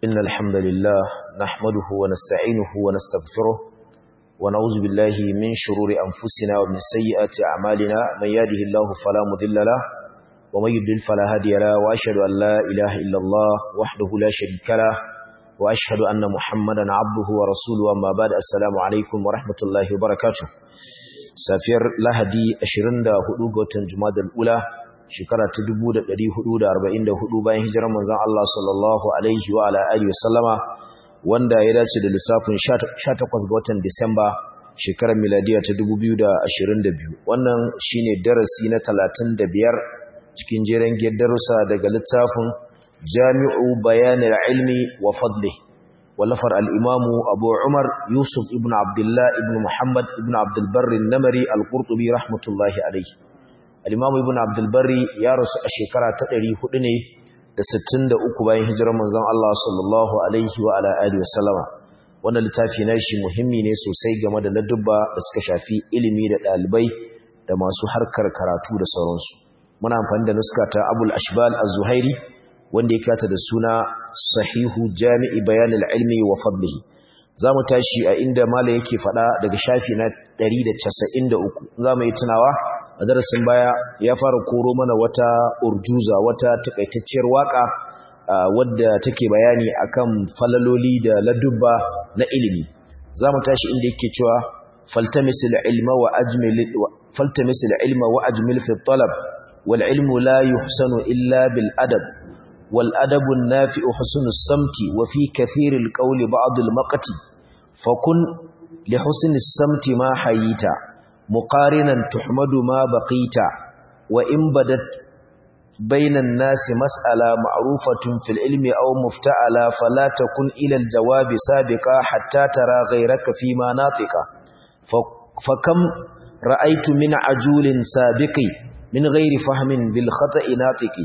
إن الحمد لله نحمده ونستعينه ونستغفره ونعوذ بالله من شرور أنفسنا ومن سيئات أعمالنا من يهده الله فلا مضل له ومن يضلل فلا هادي له وأشهد أن لا إله إلا الله وحده لا شريك له وأشهد أن محمدا عبده ورسوله أما بعد السلام عليكم ورحمة الله وبركاته سافر لهدي أشرند هدوغة جماد الأولى shekara ta 1444 bayan hijirar manzon Allah sallallahu alaihi wa ala alihi wasallama wanda ya dace da lissafin 18 ga watan Disamba shekarar miladiya ta 2022 wannan shine darasi na 35 cikin jeren darussa daga littafin Jami'u Bayanil Ilmi wa Fadlihi wallafar al-Imamu Abu Umar Yusuf ibn Abdullah ibn Muhammad ibn Abdul Barr an-Namari al-Qurtubi rahmatullahi alaihi al-Imam Ibn Abdul Barri ya rasu a shekara ta 400 ne da 63 bayan hijirar manzon Allah sallallahu alaihi wa ala alihi wasallama wannan littafi na shi muhimmi ne sosai game da ladubba da suka shafi ilimi da dalibai da masu harkar karatu da sauransu muna amfani da nuska ta Abul Ashbal Az-Zuhairi wanda ya kata da suna Sahihu Jami'i Bayan al-Ilmi wa Fadlihi zamu tashi a inda mala yake fada daga shafi na 193 zamu yi tunawa a darasin baya ya fara koro mana wata urjuza wata takaitacciyar waka wadda take bayani akan falaloli da ladubba na ilimi zamu tashi inda yake cewa faltamisil ilma wa ajmil faltamisil ilma wa ajmil fi talab wal ilmu la yuhsanu illa bil adab wal adabu an-nafi'u husnus samti wa fi kathiril qawli ba'd al maqti fakun li husnis samti ma hayita مقارنا تحمد ما بقيت وإن بدت بين الناس مسألة معروفة في العلم أو مفتعلة فلا تكن إلى الجواب سابقا حتى ترى غيرك فيما ناطقا فكم رأيت من عجول سابق من غير فهم بالخطأ ناطق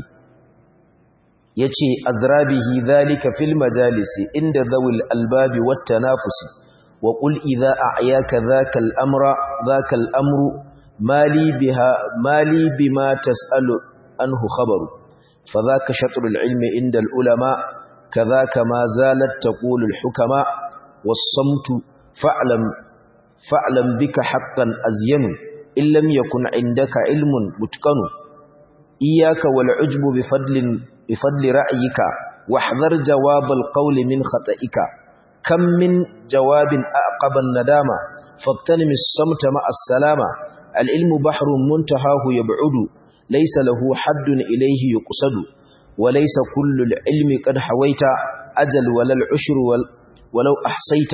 يتي أزرابه ذلك في المجالس عند ذوي الألباب والتنافس وقل إذا أعياك ذاك الأمر ذاك الأمر ما لي بها ما لي بما تسأل عنه خبر فذاك شطر العلم عند العلماء كذاك ما زالت تقول الحكماء والصمت فاعلم فاعلم بك حقا أزين إن لم يكن عندك علم متقن إياك والعجب بفضل بفضل رأيك واحذر جواب القول من خطئك كم من جواب أعقب الندامة فاغتنم الصمت مع السلامة العلم بحر منتهاه يبعد ليس له حد إليه يقصد وليس كل العلم قد حويت أجل ولا العشر ولو أحصيت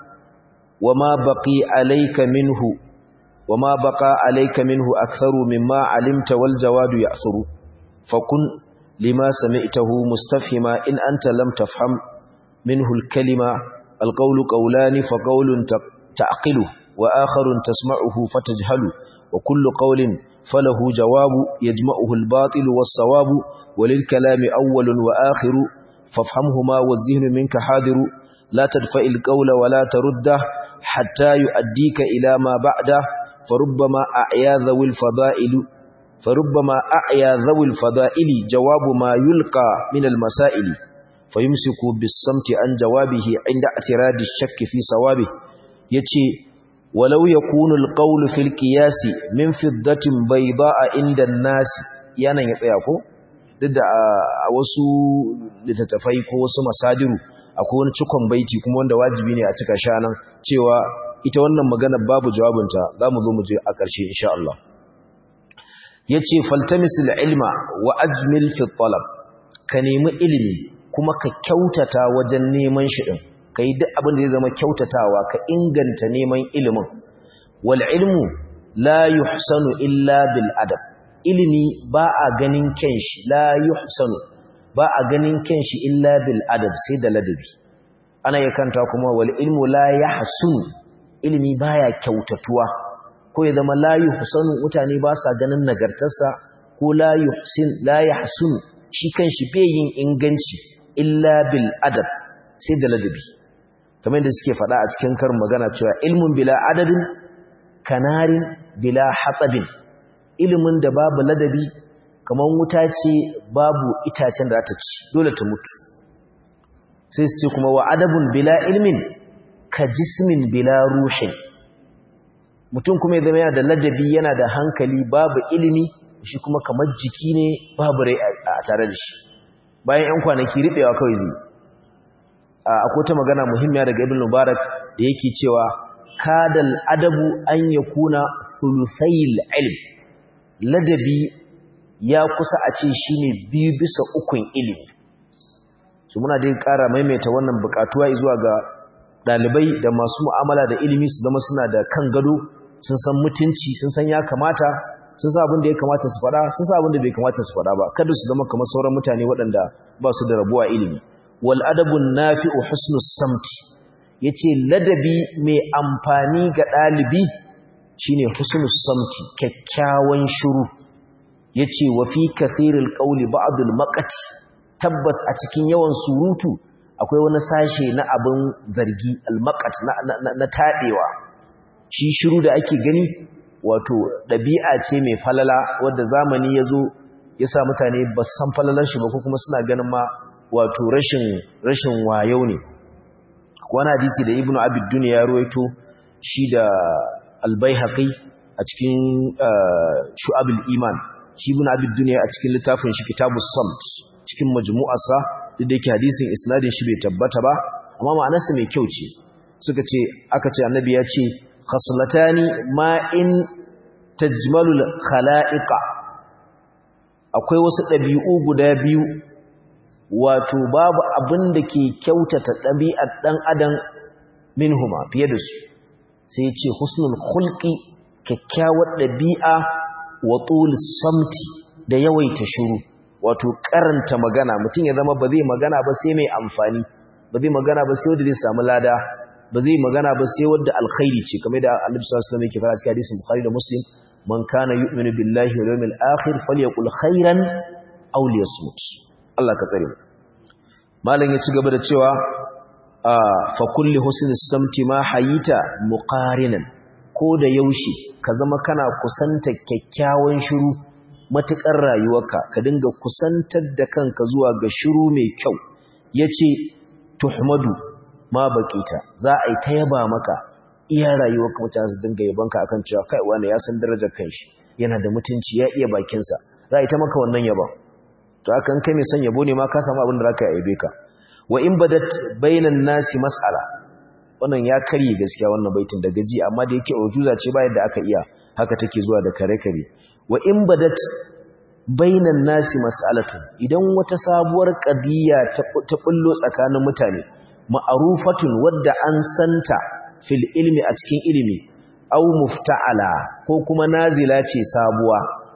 وما بقي عليك منه وما بقى عليك منه أكثر مما علمت والجواد يأثر فكن لما سمعته مستفهما إن أنت لم تفهم منه الكلمة القول قولان فقول تعقله وآخر تسمعه فتجهل وكل قول فله جواب يجمعه الباطل والصواب وللكلام أول وآخر فافهمهما والذهن منك حاضر لا تدفع القول ولا ترده حتى يؤديك إلى ما بعده فربما أعيا ذوي الفضائل فربما أعيا ذوي الفضائل جواب ما يلقى من المسائل فيمسك بالصمت عن جوابه عند اعتراض الشك في صوابه يتي ولو يكون القول في القياس من فضة بيضاء عند الناس yana ya tsaya ko duk da a wasu littattafai ko wasu masadiru akwai wani cikon baiti kuma wanda wajibi ne a cika shanan cewa ita wannan magana babu jawabinta za mu zo mu je a ƙarshe insha Allah yace faltamisil ilma wa ajmil fi talab ka nemi ilimi kuma ka kyautata wajen neman shi din kai duk abin da zai zama kyautatawa ka inganta neman ilimin wal ilmu la yuhsanu illa bil adab ilimi ba a ganin kyan shi la yuhsanu ba a ganin kyan shi illa bil adab sai da ladabi ana yakanta kuma wal ilmu la yahsun ilimi baya kyautatuwa ko ya zama la yuhsanu mutane ba sa ganin nagartarsa ko la yuhsin la yahsun shi kanshi bai yin inganci illa bil adab sai da ladabi kamar yadda suke faɗa a cikin karin magana cewa ilmun bila adadin kanarin bila hatsabin ilimin da babu ladabi kamar wuta ce babu itacen da ta ci dole ta mutu sai su ce kuma wa adabun bila ilmin ka jismin bila ruhin mutum kuma ya zama yana da ladabi yana da hankali babu ilimi shi kuma kamar jiki ne babu rai a tare da shi bayan 'yan kwanaki riɓewa kawai zai akwai ta magana muhimmiya daga ibn mubarak da yake cewa kadal adabu an yakuna thuluthayil ilm ladabi ya kusa a ce shine biyu bisa ukun ilimi su muna dai ƙara maimaita wannan buƙatuwa zuwa ga ɗalibai da masu mu'amala da ilimi su zama suna da kan gado sun san mutunci sun san ya kamata sun sa abin da ya kamata su faɗa sun sa abin da bai kamata su faɗa ba kada su zama kamar sauran mutane waɗanda ba su da rabuwa ilimi wal adabun nafi'u husnus samti yace ladabi mai amfani ga ɗalibi shine husnus samti kyakkyawan shiru yace wa fi kathiril qawli ba'dul maqati tabbas a cikin yawan surutu akwai wani sashe na abin zargi al-maqat na, na taɗewa shi shiru da ake gani wato ɗabi'a ce mai falala wadda zamani ya zo ya sa mutane ba san falalar shi ba ko kuma suna ganin ma wato rashin rashin wayo ne wani hadisi da ibnu abid duniya ya ruwaito shi da albayhaqi a cikin shu'abul iman shi ibnu abid duniya a cikin littafin shi kitabus samt cikin majmu'arsa duk da yake hadisin isnadin shi bai tabbata ba amma ma'anarsa mai kyau ce suka ce aka ce annabi ya ce khaslatani ma in tajmalul khala'iqa akwai wasu ɗabi'u guda biyu wato babu abin da ke kyautata ɗabi'ar ɗan adam minhuma fiye da su sai ce husnul hulki kyakkyawar ɗabi'a wa tul samti da yawaita shiru wato karanta magana mutum ya zama ba zai magana ba sai mai amfani ba zai magana ba sai wanda zai samu lada ba zai magana ba sai wanda alkhairi ce kamar da Annabi sallallahu alaihi wasallam yake fara cikin hadisin Bukhari da Muslim man kana yu'minu billahi wal yawmil akhir falyaqul khairan aw liyasmut Allah ka tsare mu malam ya ci gaba da cewa fa kulli husni samti ma hayita muqarinan ko da yaushe ka zama kana kusanta kyakkyawan shiru matukar rayuwarka ka dinga kusantar da kanka zuwa ga shiru mai kyau yace tuhmadu ma baƙita za a yi ta yaba maka iya rayuwar mutane su dinga yabanka akan cewa kai wani ya san darajar kanshi yana da mutunci ya iya bakinsa za a yi ta maka wannan yaba to akan kai mai son yabo ne ma ka samu abin da zaka yabe ka wa in badat bainan nasi mas'ala wannan ya karye gaskiya wannan baitin da gaji amma da yake ujuza ce ba yadda aka iya haka take zuwa da kare kare wa in badat bainan nasi mas'alatu idan wata sabuwar qadiya ta bullo tsakanin mutane ma'arufatun wadda an santa fil ilmi a cikin ilimi au mufta'ala ko kuma nazila ce sabuwa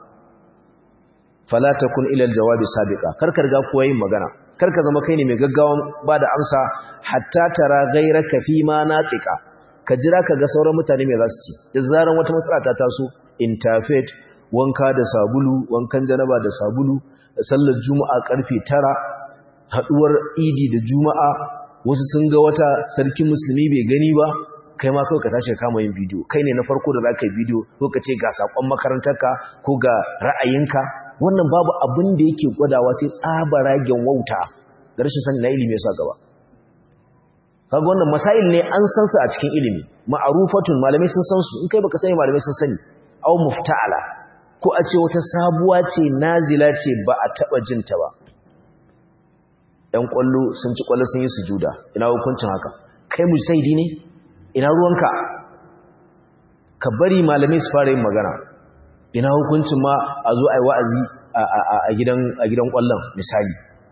fala takun ila aljawabi sabiqa karkar ga kuwa yin magana karka zama kai ne mai gaggawan ba da amsa hatta tara ghayraka fi ma natika ka jira ka ga sauran mutane me za su ci da zaran wata matsala ta taso interfaith wanka da sabulu wankan janaba da sabulu sallar juma'a karfe 9 haduwar idi da juma'a wasu sun ga wata sarkin musulmi bai gani ba kai ma kawai ka tashi ka kama yin bidiyo kai ne na farko da za ka yi bidiyo ko ka ce ga sakon makarantarka ko ga ra'ayinka wannan babu abin da yake gwadawa sai tsabaragen wauta da rashin sani na ilimi yasa gaba kaga wannan masail ne an san su a cikin ilimi ma'arufatun malamai sun san su in kai baka sani malamai sun sani aw mufta'ala ko a ce wata sabuwa ce nazila ce ba a taba jinta ba ‘yan ƙwallo sun ci ƙwallo sun yi sujuda ina hukuncin haka kai mujtahidi ne ina ruwanka ka bari malamai su fara yin magana ina hukuncin ma a zo a yi wa'azi a gidan ƙwallon misali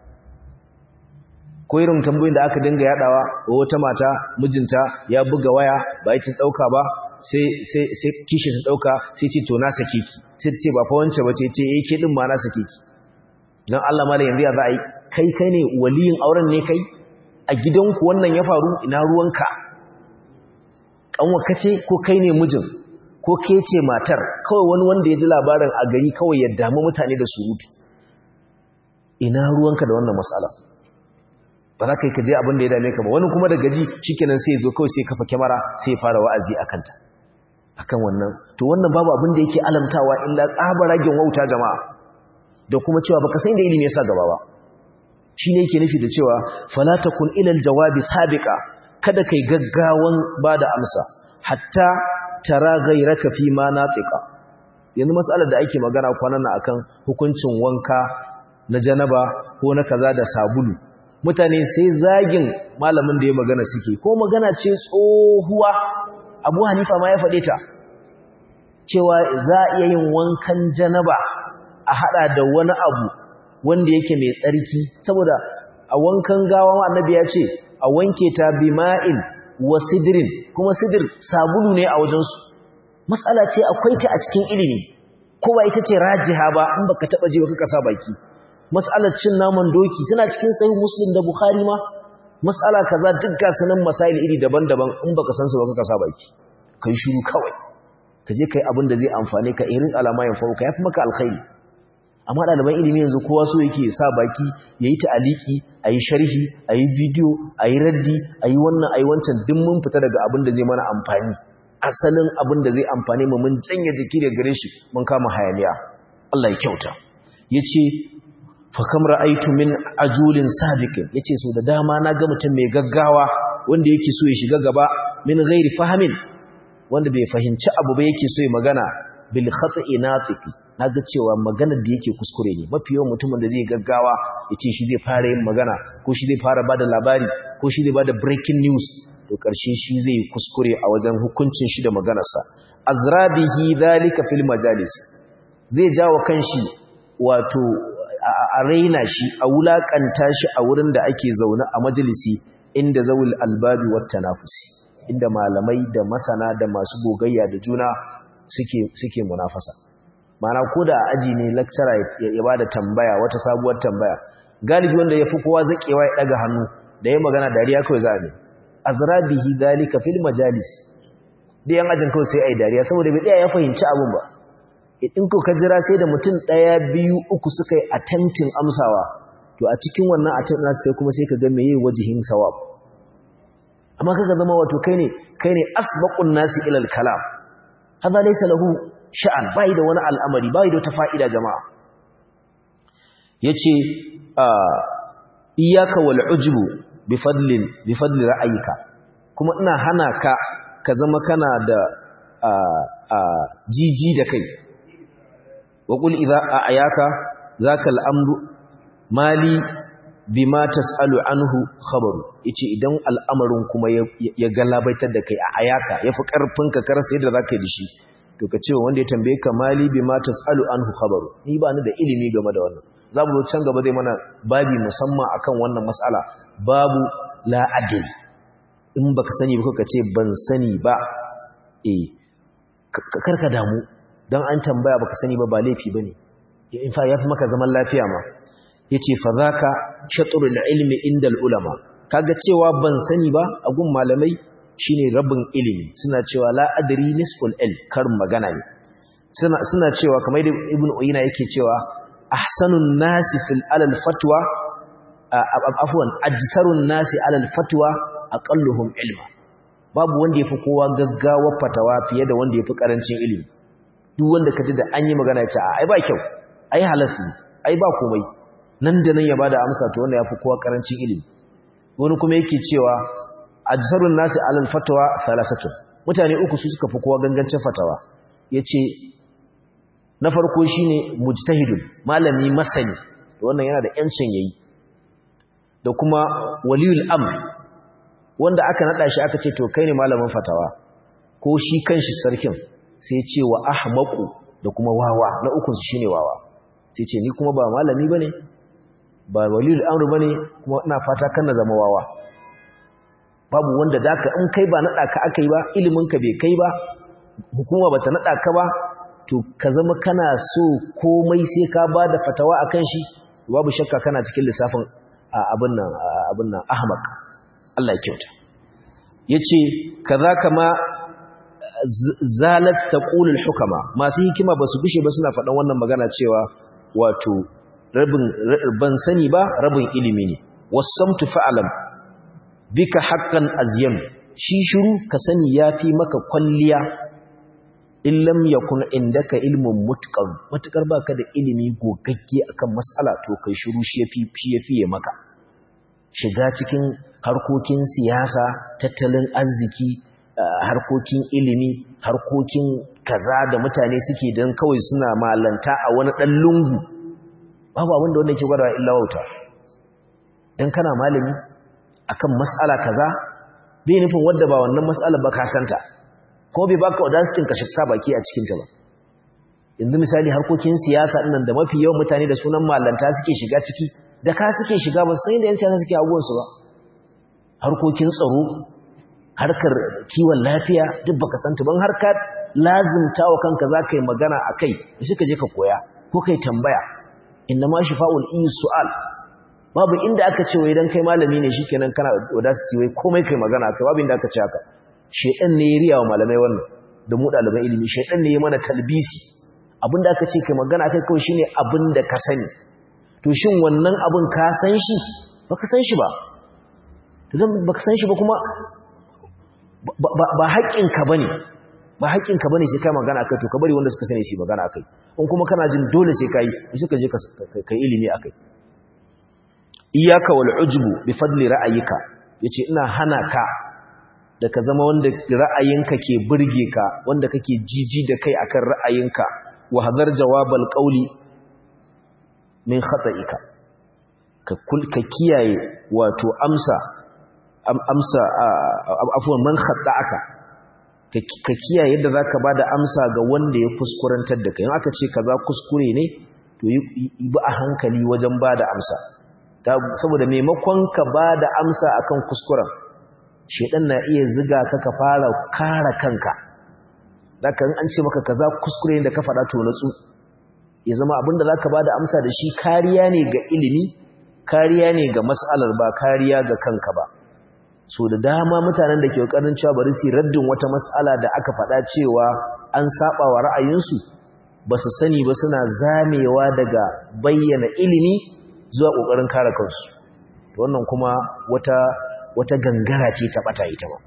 ko irin tambayin da aka dinga yaɗawa wa wata mata mijinta ya buga waya ba yi ɗauka ba sai kishi ta ɗauka sai ce to na sake ki sai ce ba fa wance ba ce ce ya ke ɗin ma na sake ki don Allah ma da yanzu ya za a yi kai kai ne waliyin auren ne kai a gidanku wannan ya faru ina ruwanka kanwaka ce ko kai ne mijin ko ke ce matar kawai wani wanda ya ji labarin a gari kawai ya damu mutane da surutu ina ruwanka da wannan matsala ba za ka yi ka je abin da ya dame ka ba wani kuma da gaji shikenan sai ya zo kawai sai kafa kyamara sai ya fara wa'azi a kanta akan wannan to wannan babu abin da yake alamtawa illa tsabaragen wauta jama'a da kuma cewa baka san da ilimi yasa gaba ba shine yake nufi da cewa fala takun ila aljawabi sabiqa kada kai gaggawan bada amsa hatta tara ghayraka fi ma natiqa yanzu mas'alar da ake magana kwanan nan akan hukuncin wanka na janaba ko na kaza da sabulu mutane sai zagin malamin da ya magana suke ko magana ce tsohuwa Abu Hanifa ma ya faɗe ta cewa za a iya yin wankan janaba a hada da wani abu wanda yake mai tsarki saboda a wankan gawa annabi ya ce a wanke ta bima'in wa sidrin kuma sidir sabulu ne a wajensu matsala ce akwai ta a cikin ilimi kowa ita ce rajiha ba in baka taba ji baka kasa baki mas'alar cin naman doki tana cikin sahih muslim da bukhari ma mas'ala kaza duk ga sanan masail iri daban-daban in baka san su baka kasa baki kai shiru kawai ka je kai abin da zai amfane ka irin alama yan fauka yafi maka alkhairi amma ɗaliban ilimi yanzu kowa so yake sa baki yayi ta'aliki ayi sharhi ayi video ayi raddi ayi wannan ayi wancan duk mun fita daga abin da zai mana amfani asalin abin da zai amfane mu mun janye jiki da gare shi mun kama hayaniya Allah ya kyauta yace fa kam ra'aytu min ajulin sabiqin yace so da dama na ga mutum mai gaggawa wanda yake so ya shiga gaba min ghairi fahamin wanda bai fahimci abu ba yake so ya magana bil khata'i natiqi naga cewa maganar da yake kuskure ne mafi yawan mutumin da zai gaggawa yace shi zai fara yin magana ko shi zai fara bada labari ko shi zai bada breaking news to karshe shi zai kuskure a wajen hukuncin shi da maganarsa azrabihi dhalika fil majalis zai jawo kanshi wato a raina shi a wulakanta shi a wurin da ake zaune a majalisi inda zawul albabi wat tanafusi inda malamai da masana da masu gogayya da juna suke suke munafasa mana ko da aji ne lecturer ya bada tambaya wata sabuwar tambaya galibi wanda yafi kowa zakewa ya daga hannu da ya magana dariya kawai za a ne azrabihi dalika fil majalis da yan ajin kawai sai ai dariya saboda bai tsaya ya fahimci abun ba in ko ka jira sai da mutum daya biyu uku suka yi attempting amsawa to a cikin wannan attempt na suka kuma sai ka ga meye wajihin sawab amma kaga zama wato kai ne kai ne asbaqun nasi ila al kalam hada laysa lahu sha'an bai da wani al'amari bai da wata fa'ida jama'a yace iyyaka wal ujbu bi fadlin bi fadli ra'ayika kuma ina hana ka ka zama kana da jiji da kai wa qul idza ayaka zaka al'amru mali bima tasalu anhu khabaru yace idan al'amarin kuma ya galabaitar da kai a ayaka yafi karfin ka karasa yadda zaka yi dishi to ka ce wanda ya tambaye ka mali bima tasalu anhu khabaru ni ba ni da ilimi game da wannan zamu zo can gaba zai mana babi musamman akan wannan mas'ala babu la adil in baka sani ba ka ce ban sani ba eh karka damu dan an tambaya baka sani ba ba laifi bane in fa yafi maka zaman lafiya ma yace fa zaka shatrul ilmi inda ulama kaga cewa ban sani ba a gun malamai shine rabin ilimi suna cewa la adri nisful ilm karin magana ne suna suna cewa kamar da ibn uyina yake cewa ahsanun nasi fil alal fatwa afwan ajsarun nasi alal fatwa aqalluhum ilma babu wanda yafi kowa gaggawa fatawa fiye da wanda yafi karancin ilimi duk wanda kaji da an yi magana ya ce ai ba kyau ai halas ne ai ba komai nan da nan ya bada amsa to wanda yafi kowa karancin ilimi wani kuma yake cewa ajsarun nasi alal fatwa thalathatu mutane uku su suka fi kowa gangancin fatawa yace na farko shine mujtahidun malami masani to wannan yana da yancin yayi da kuma waliyul amr wanda aka nada shi aka ce to kai ne malamin fatawa ko shi kanshi sarkin sai ce wa ahmaqu da kuma wawa na uku shine wawa sai ce ni kuma ba malami bane ba waliyul amr bane kuma ina fata kan na zama wawa babu wanda daka in kai ba nada ka akai ba ilimin ka bai kai ba hukuma bata nada ka ba to ka zama kana so komai sai ka bada fatawa akan shi babu shakka kana cikin lissafin abin nan abin nan ahmaq Allah ya kyauta yace kazaka ma zalat taqulul hukama masu hikima basu gushe ba suna faɗan wannan magana cewa wato rabin ban sani ba rabin ilimi ne wasamtu fa'alam bika haqqan azyam shi shiru ka sani yafi maka kwalliya in lam yakun indaka ilmun mutqan matukar baka da ilimi gogagge akan mas'ala to kai shiru shi yafi shi yafi maka shiga cikin harkokin siyasa tattalin arziki harkokin ilimi harkokin kaza da mutane suke don kawai suna malanta a wani ɗan lungu babu abinda wanda ke gwada illa wauta don kana malami akan mas'ala kaza bai nufin wadda ba wannan mas'ala ba ka santa ko bai baka wadasitin ka sa baki a cikin ta ba yanzu misali harkokin siyasa ɗinnan da mafi yawan mutane da sunan malanta suke shiga ciki da ka suke shiga ba sai da yan siyasa suke abubuwansu ba harkokin tsaro harkar kiwon lafiya duk baka santa ban harka lazimta wa kanka za ka yi magana a kai da shi ka je ka koya ko kai tambaya inna ma shi fa'ul iya su'al babu inda aka ce wai don kai malami ne shi kenan kana audacity wai komai kai magana kai babu inda aka ce haka shaidan ne ya riya wa malamai wannan da mu ɗaliban ilimi shaidan ne ya mana talbisi abinda aka ce kai magana kai kawai shine abin da ka sani to shin wannan abin ka san shi baka san shi ba to dan baka san shi ba kuma ba haƙƙinka bane ba haƙƙinka bane sai kai magana akai to ka bari wanda suka sani shi magana akai in kuma kana jin dole sai kai sai ka je ka ilimi akai iyyaka wal ujbu bi fadli ra'ayika yace ina hana ka da ka zama wanda ra'ayinka ke burge ka wanda kake jiji da kai akan ra'ayinka wa hadar jawabal qawli min khata'ika ka ka kiyaye wato amsa amsa afwan man khata'aka ka kiyaye yadda zaka bada amsa ga wanda ya kuskurantar da kai in aka ce kaza kuskure ne to yi bi a hankali wajen bada amsa saboda maimakon ka bada amsa akan kuskuren shedan na iya ziga ka ka fara kare kanka zaka an ce maka kaza kuskure ne da ka faɗa to natsu ya zama abinda zaka bada amsa da shi kariya ne ga ilimi kariya ne ga mas'alar ba kariya ga kanka ba so da dama mutanen da ke kokarin cewa bari su raddin wata mas'ala da aka faɗa cewa an saba wa ra'ayinsu ba su sani ba suna zamewa daga bayyana ilimi zuwa kokarin kare kansu wannan kuma wata wata gangara ce ta bata ita ba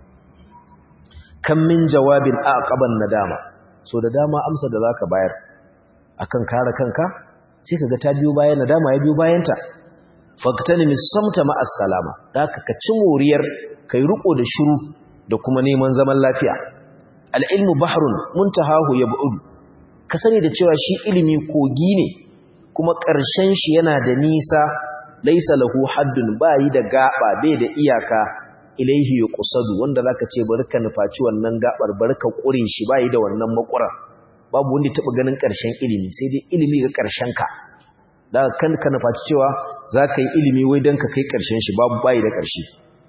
kan min jawabin aqaban nadama so da dama amsa da zaka bayar akan kare kanka sai kaga ta biyo bayan nadama ya biyo bayanta faktani misamta ma assalama daka ka ci moriyar kai riko da shiru da kuma neman zaman lafiya al-ilmu bahrun muntahahu yab'ud ka sani da cewa shi ilimi kogi ne kuma ƙarshen shi yana da nisa laisa lahu haddun bayi da gaba bai da iyaka ilaihi yuqsadu wanda zaka ce barka nufaci wannan gabar barka kure shi bayi da wannan makura babu wanda taba ganin ƙarshen ilimi sai dai ilimi ga ƙarshen ka da kan ka nufaci cewa zaka yi ilimi wai dan ka kai ƙarshen shi babu bayi da ƙarshe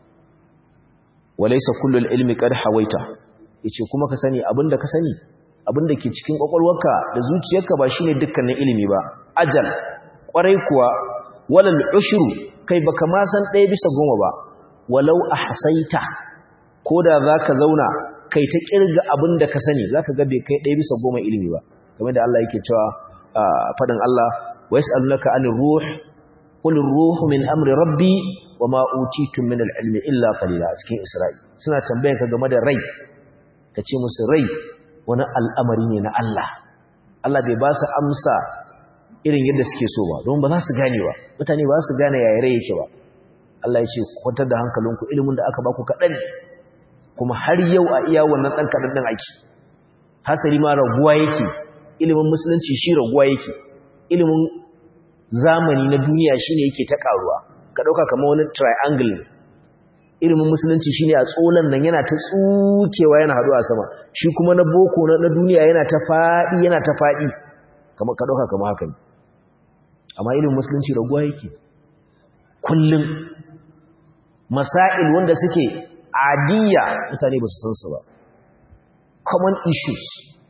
walaysa kullul ilmi qad hawaita yace kuma ka sani abinda ka sani abinda ke cikin kwakwalwarka da zuciyarka ba shine dukkanin ilimi ba ajal kwarai kuwa walal ushru kai baka ma san ɗaya bisa goma ba walau ahsaita koda zaka zauna kai ta kirga abin da ka sani zaka ga bai kai ɗaya bisa goma ilimi ba kamar da Allah yake cewa fadin Allah wa yas'alunaka anir ruh qul ruhu min amri rabbi wama utitum min al-ilmi illa qalila cikin Isra'i suna tambayar ka game da rai kace musu rai wani al'amari ne na Allah Allah bai ba su amsa irin yadda suke so ba don ba za su gane ba mutane ba su gane yaya rai yake ba Allah ya ce kwantar da hankalinku ilimin da aka baku kaɗan kuma har yau a iya wannan ɗan kaɗan ɗin ake hasari ma raguwa yake ilimin musulunci shi raguwa yake ilimin zamani na duniya shi ne yake ta ƙaruwa ka ɗauka kama wani triangle ilimin musulunci shi ne a tsolan nan yana ta tsukewa yana haɗuwa sama shi kuma na boko na duniya yana ta faɗi yana ta faɗi kama ka ɗauka kama haka ne amma ilimin musulunci raguwa yake kullum masail wanda suke adiyya mutane ba su san su ba common issues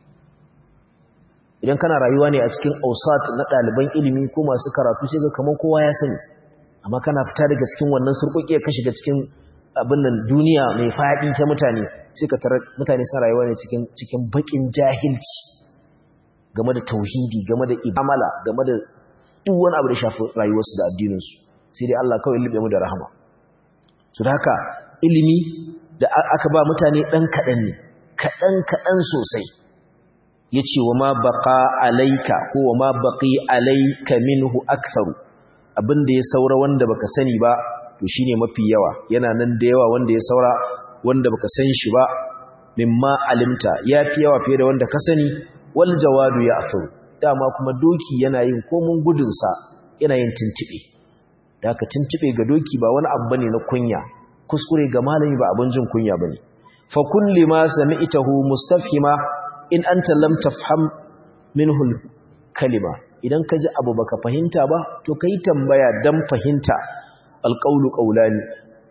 idan kana rayuwa ne a cikin ausat na ɗaliban ilimi ko masu karatu sai ga kamar kowa ya sani amma kana fita daga cikin wannan surkuki ka shiga cikin abin nan duniya mai faɗi ta mutane sai ka tarar mutane sun rayuwa ne cikin cikin bakin jahilci game da tauhidi game da ibamala game da duk wani abu da shafi rayuwarsu da addininsu sai dai Allah kawai lube mu da rahama su da haka ilimi da aka ba mutane ɗan kaɗan ne kaɗan-kaɗan sosai ya ce wa ma baƙa alaika ko wa ma baƙi alaika minhu aktharu abinda ya saura wanda baka sani ba to shine mafi yawa yana nan da yawa wanda ya saura wanda baka san shi ba mimma alimta yafi yawa fiye da wanda ka sani wal jawadu ya afu dama kuma doki yana yin komun gudun sa yana yin tintibe da ka tintibe ga doki ba wani abu bane na kunya kuskure ga malami ba abin jin kunya bane fa kulli ma sami'tahu mustafhima in anta lam tafham minhu kalima idan ka ji abu baka fahimta ba to kai tambaya dan fahimta alqaulu qawlani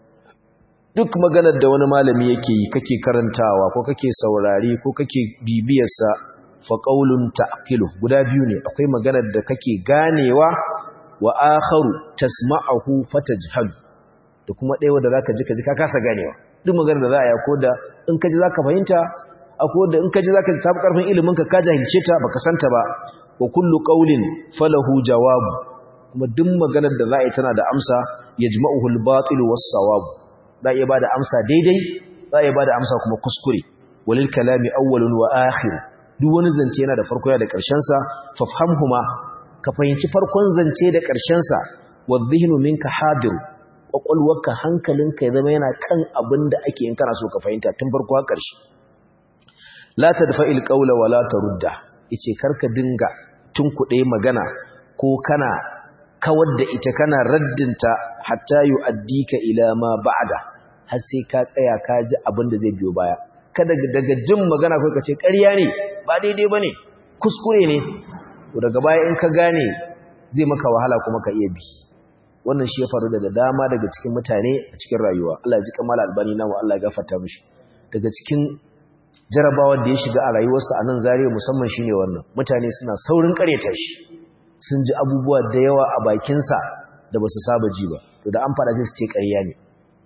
duk maganar da wani malami yake yi kake karantawa ko kake saurari ko kake bibiyar sa fa qaulun ta'qilu guda biyu ne akwai maganar da kake ganewa wa akharu tasma'uhu fatajhal da kuma ɗaya wanda zaka ji ka ji ka kasa ganewa duk maganar da za a yi ko da in ka ji zaka fahimta akwai da in ka ji zaka ji tafi karfin ilimin ka ka jahilce ta baka santa ba wa kullu qawlin falahu jawabu kuma duk maganar da za a yi tana da amsa yajma'uhu al-batil was-sawab za iya bada amsa daidai za iya bada amsa kuma kuskure walil kalami awwalun wa akhir duk wani zance yana da farko yana da ƙarshen sa fafhamhuma ka fahimci farkon zance da ƙarshen sa wadh-dhihnu minka hadir kwakwalwarka hankalinka ya zama yana kan abin da ake yin kana so ka fahimta tun farko har ƙarshe la tadfa'il qawla wa la tarudda yace karka dinga tunkuɗe magana ko kana kawar da ita kana raddinta hatta yu'addika ila ma ba'da har sai ka tsaya ka ji abin da zai biyo baya kada daga jin magana kai ka ce ƙarya ne ba daidai bane kuskure ne to daga baya in ka gane zai maka wahala kuma ka iya bi wannan shi ya faru da dama daga cikin mutane a cikin rayuwa Allah ya ji kamala albani namu Allah ya gafarta mishi daga cikin jarabawar da ya shiga a rayuwarsa a nan zariya musamman shine wannan mutane suna saurin kareta shi sun ji abubuwa da yawa a bakinsa da ba su saba ji ba to da an fara sai su ce ƙarya ne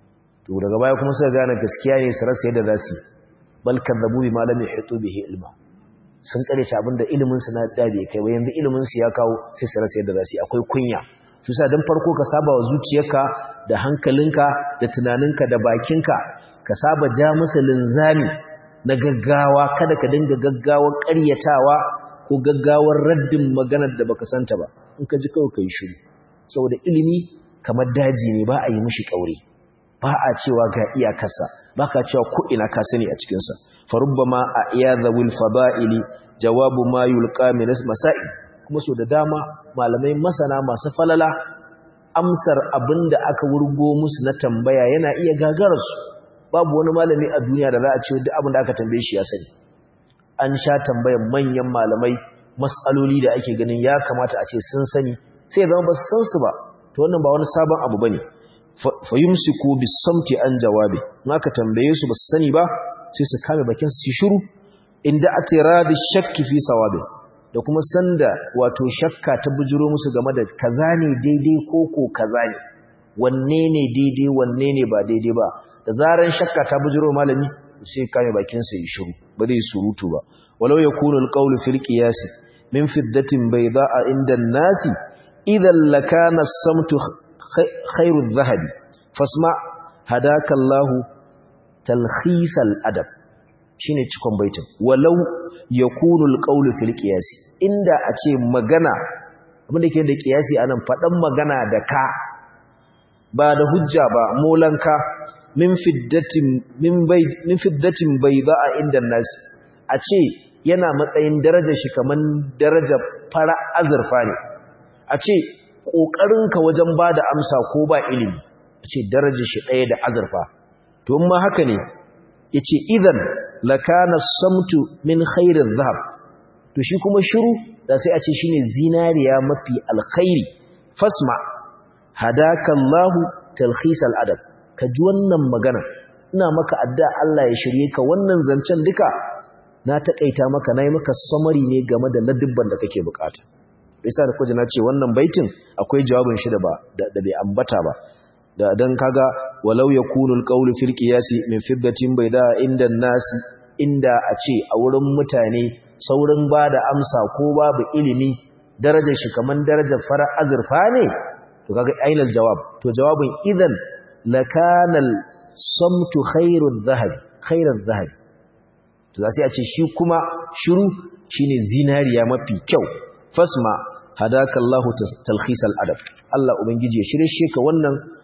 to daga baya kuma suka gane gaskiya ne su rasa yadda za su bal kadzabu bi ma lam yuhitu bihi ilma sun kareta abinda ilimin su na da bai kai ba yanzu ilimin su ya kawo sai su rasa yadda za su akwai kunya su sa dan farko ka saba wa zuciyarka da hankalinka da tunaninka da bakinka ka saba ja musu linzami na gaggawa kada ka dinga gaggawar ƙaryatawa ko gaggawar raddin maganar da baka santa ba in ka ji kawai kai shiru saboda ilimi kamar daji ne ba a yi mishi kaure ba a cewa ga iyakarsa ba ka cewa ko ina ka sani a cikin sa fa rubbama a iyadhul fada'ili jawabu ma yulqa min masail kuma so da dama malamai masana masu falala amsar abinda aka wurgo musu na tambaya yana iya gagararsu babu wani malami a duniya da za a ce duk abin da aka tambaye shi ya sani an sha tambayar manyan malamai mas'aloli da ake ganin ya kamata a ce sun sani sai zama ba su san su ba to wannan ba wani sabon abu bane fa yumsiku bisamti an jawabi in aka tambaye su ba su sani ba sai su kame bakin su shiru inda atiradi shakki fi sawabi da kuma sanda wato shakka ta bujiro musu game da kaza ne daidai ko ko kaza ne wanne ne daidai wanne ne ba daidai ba da zaran shakka ta bujiro malami sai kame bakin sa yi shiru ba zai surutu ba walau yakunu alqawlu fil qiyas min fiddatin bayda'a inda an-nasi idan lakana as-samtu khairu adh-dhahabi fasma hadaka Allah talkhis al-adab shine cikon baitin walau yakunu alqawlu fil qiyas inda a ce magana abinda ke da qiyasi anan fadan magana da ka ba da hujja ba molanka min fiddatin min bai min fiddatin bayda'a inda nas a ce yana matsayin darajar shi kaman darajar fara azurfa ne a ce kokarinka wajen bada amsa ko ba ilimi a ce darajar shi ɗaya da azurfa to amma haka ne yace idan lakana samtu min khairin zahab to shi kuma shiru da sai a ce shine zinariya mafi alkhairi fasma hadaka Allahu talkhis al-adab ka ji wannan magana ina maka adda Allah ya shirye ka wannan zancen duka na takaita maka nayi maka summary ne game da ladubban da kake bukata yasa da kuje na ce wannan baitin akwai jawabin shi da ba da bai ambata ba da dan kaga walau yakunu al-qawlu fil qiyasi min fiddatin bayda inda nasi inda a ce a wurin mutane saurin bada amsa ko babu ilimi darajar shi kaman darajar fara azurfa ne to kaga ainal jawab to jawabin idan lakana samtu khairul zahab khairul zahab to sai a ce shi kuma shiru shine zinariya mafi kyau fasma hadaka Allahu talkhis al-adab Allah ubangiji ya shirye shi ka wannan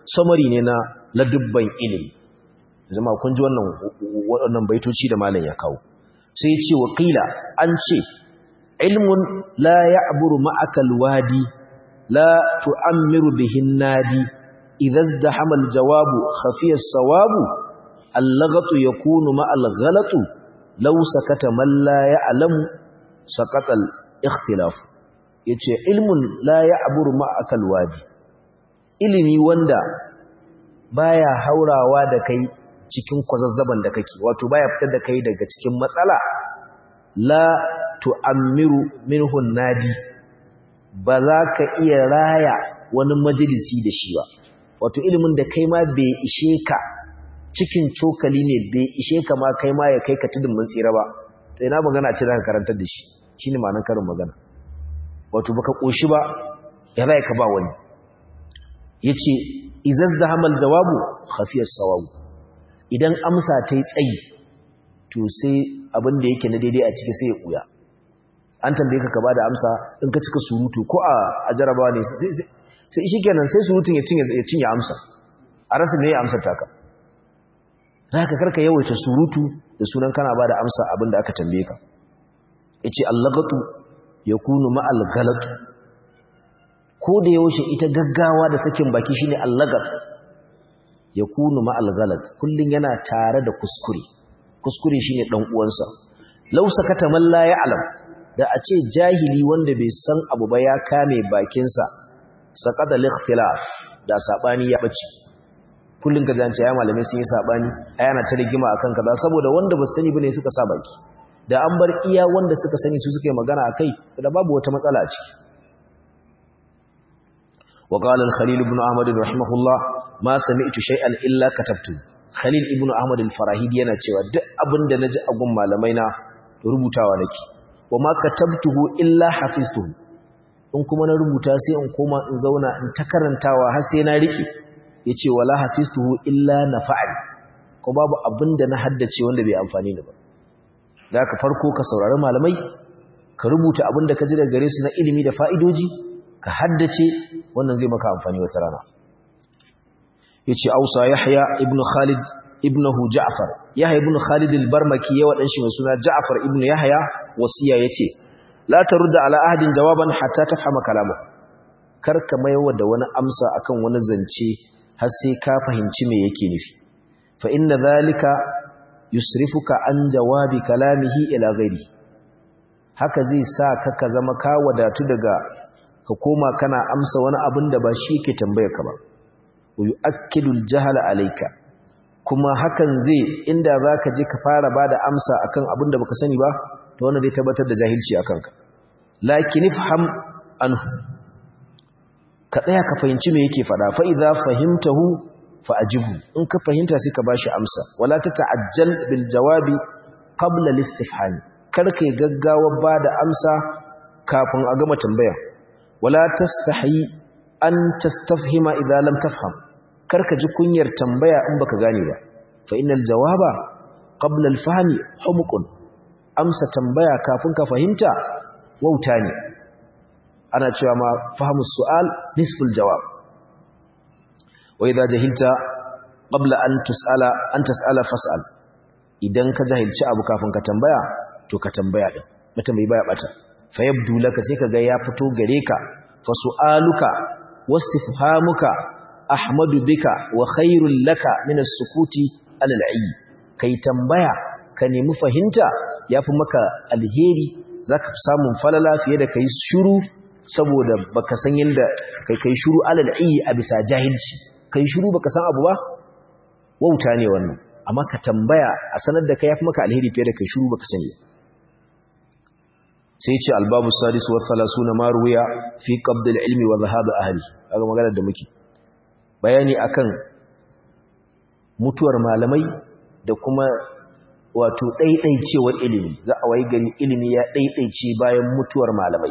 summary ne na ladubban ilimi zama kun ji wannan waɗannan baitoci da malam ya kawo sai ce wakila an ce ilmun la ya'buru ma'aka alwadi la tu'ammiru bihin nadi idza izdahama aljawabu khafiya as-sawabu allagatu yakunu ma alghalatu law sakata man la ya'lamu sakata al-ikhtilaf yace ilmun la ya'buru ma'aka alwadi ilimi wanda baya haurawa da kai cikin kwazazzaban da kake wato baya fitar da kai daga cikin matsala la tu'ammiru minhu nadi ba za ka iya raya wani majalisi da shi ba wato ilimin da kai ma bai ishe ka cikin cokali ne bai ishe ka ma kai ma ya kai ka tudun mun tsira ba to ina magana ce zaka karantar da shi shine ma'anar karin magana wato baka koshi ba ya zai ka ba wani yace izazdahamal jawabu khafiyas sawabu idan amsa ta yi tsayi to sai abin da yake na daidai a ciki sai ya ɓuya an tambaye ka ba da amsa in ka cika surutu ko a jarabawa ne sai shi kenan sai surutun ya cinye amsa a rasa ne ya amsar taka za ka karka yawaita surutu da sunan kana ba da amsa abin da aka tambaye ka ya ce allagatu ya kunu ma'al galatu ko da yaushe ita gaggawa da sakin baki shine allagatu ya kunu ma'al galat kullum yana tare da kuskure kuskure shine dan uwansa law sakata man la ya'lam da a ce jahili wanda bai san abu ba ya kame bakinsa saqada al-ikhtilaf da sabani ya bace kullum ka zance ya malamai sun yi sabani ayana ta rigima akan kaza saboda wanda ba sani bane suka sa baki da an bar iya wanda suka sani su suka yi magana akai da babu wata matsala a ciki وقال الخليل بن أحمد رحمه الله ما سمعت شيئا إلا كتبته خليل ابن أحمد الفراهيد yana cewa duk abin da naji a gun malamai na rubutawa nake wama katabtuhu illa hafiztuhu in kuma na rubuta sai in koma in zauna in ta karantawa har sai na rike yace wala hafiztuhu illa nafa'ani ko babu abin da na haddace wanda bai amfani ni ba da ka farko ka saurari malamai ka rubuta abin da ka ji daga gare su na ilimi da fa'idoji ka haddace wannan zai maka amfani wata rana yace Ausa Yahya ibn Khalid ibnahu Ja'far Yahya ibn Khalid al-Barmaki ya wadan shi mai suna Ja'far ibn Yahya wasiya yace la tarudda ala ahadin jawaban hatta tafhama kalamu karka maiwa da wani amsa akan wani zance har sai ka fahimci me yake nufi fa inna dhalika yusrifuka an jawabi kalamihi ila ghairi haka zai sa ka ka zama ka wadatu daga ka koma kana amsa wani abin da ba shi yake tambayar ka ba yu'akkidu al-jahala alayka kuma hakan zai inda zaka je ka fara bada amsa akan abin da baka sani ba to wannan zai tabbatar da jahilci akan ka lakin ifham anhu ka tsaya ka fahimci me yake fada fa idza fahimtahu fa ajibu in ka fahimta sai ka bashi amsa wala tata'ajjal bil jawabi qabla al-istifham kar kai gaggawa bada amsa kafin a gama tambaya wala tastahi an tastafhima idza lam tafham karka ji kunyar tambaya in baka gane ba fa innal jawaba qabla al-fahmi humqun amsa tambaya kafin ka fahimta wauta ne ana cewa ma fahmu su'al nisful jawab wa idza jahilta qabla an tus'ala an tas'ala fas'al idan ka jahilci abu kafin ka tambaya to ka tambaya din mutum bai baya bata fa yabdu laka sai kaga ya fito gare ka fa su'aluka wastifhamuka ahmadu bika wa khairul laka min as-sukuti al-al'i kai tambaya ka nemi fahimta yafi maka alheri zaka fi samun falala fiye da kai shiru saboda baka san yanda kai kai shiru al-al'i a bisa jahilci kai shiru baka san abu ba wauta ne wannan amma ka tambaya a sanar da kai yafi maka alheri fiye da kai shiru baka sani sai ce albabu sadis wa salasuna ma ruwiya fi qabd al-ilmi wa dhahab ahli kaga maganar da muke bayani akan mutuwar malamai da kuma wato daidaicewar ilimi za a wayi gari ilimi ya daidaice bayan mutuwar malamai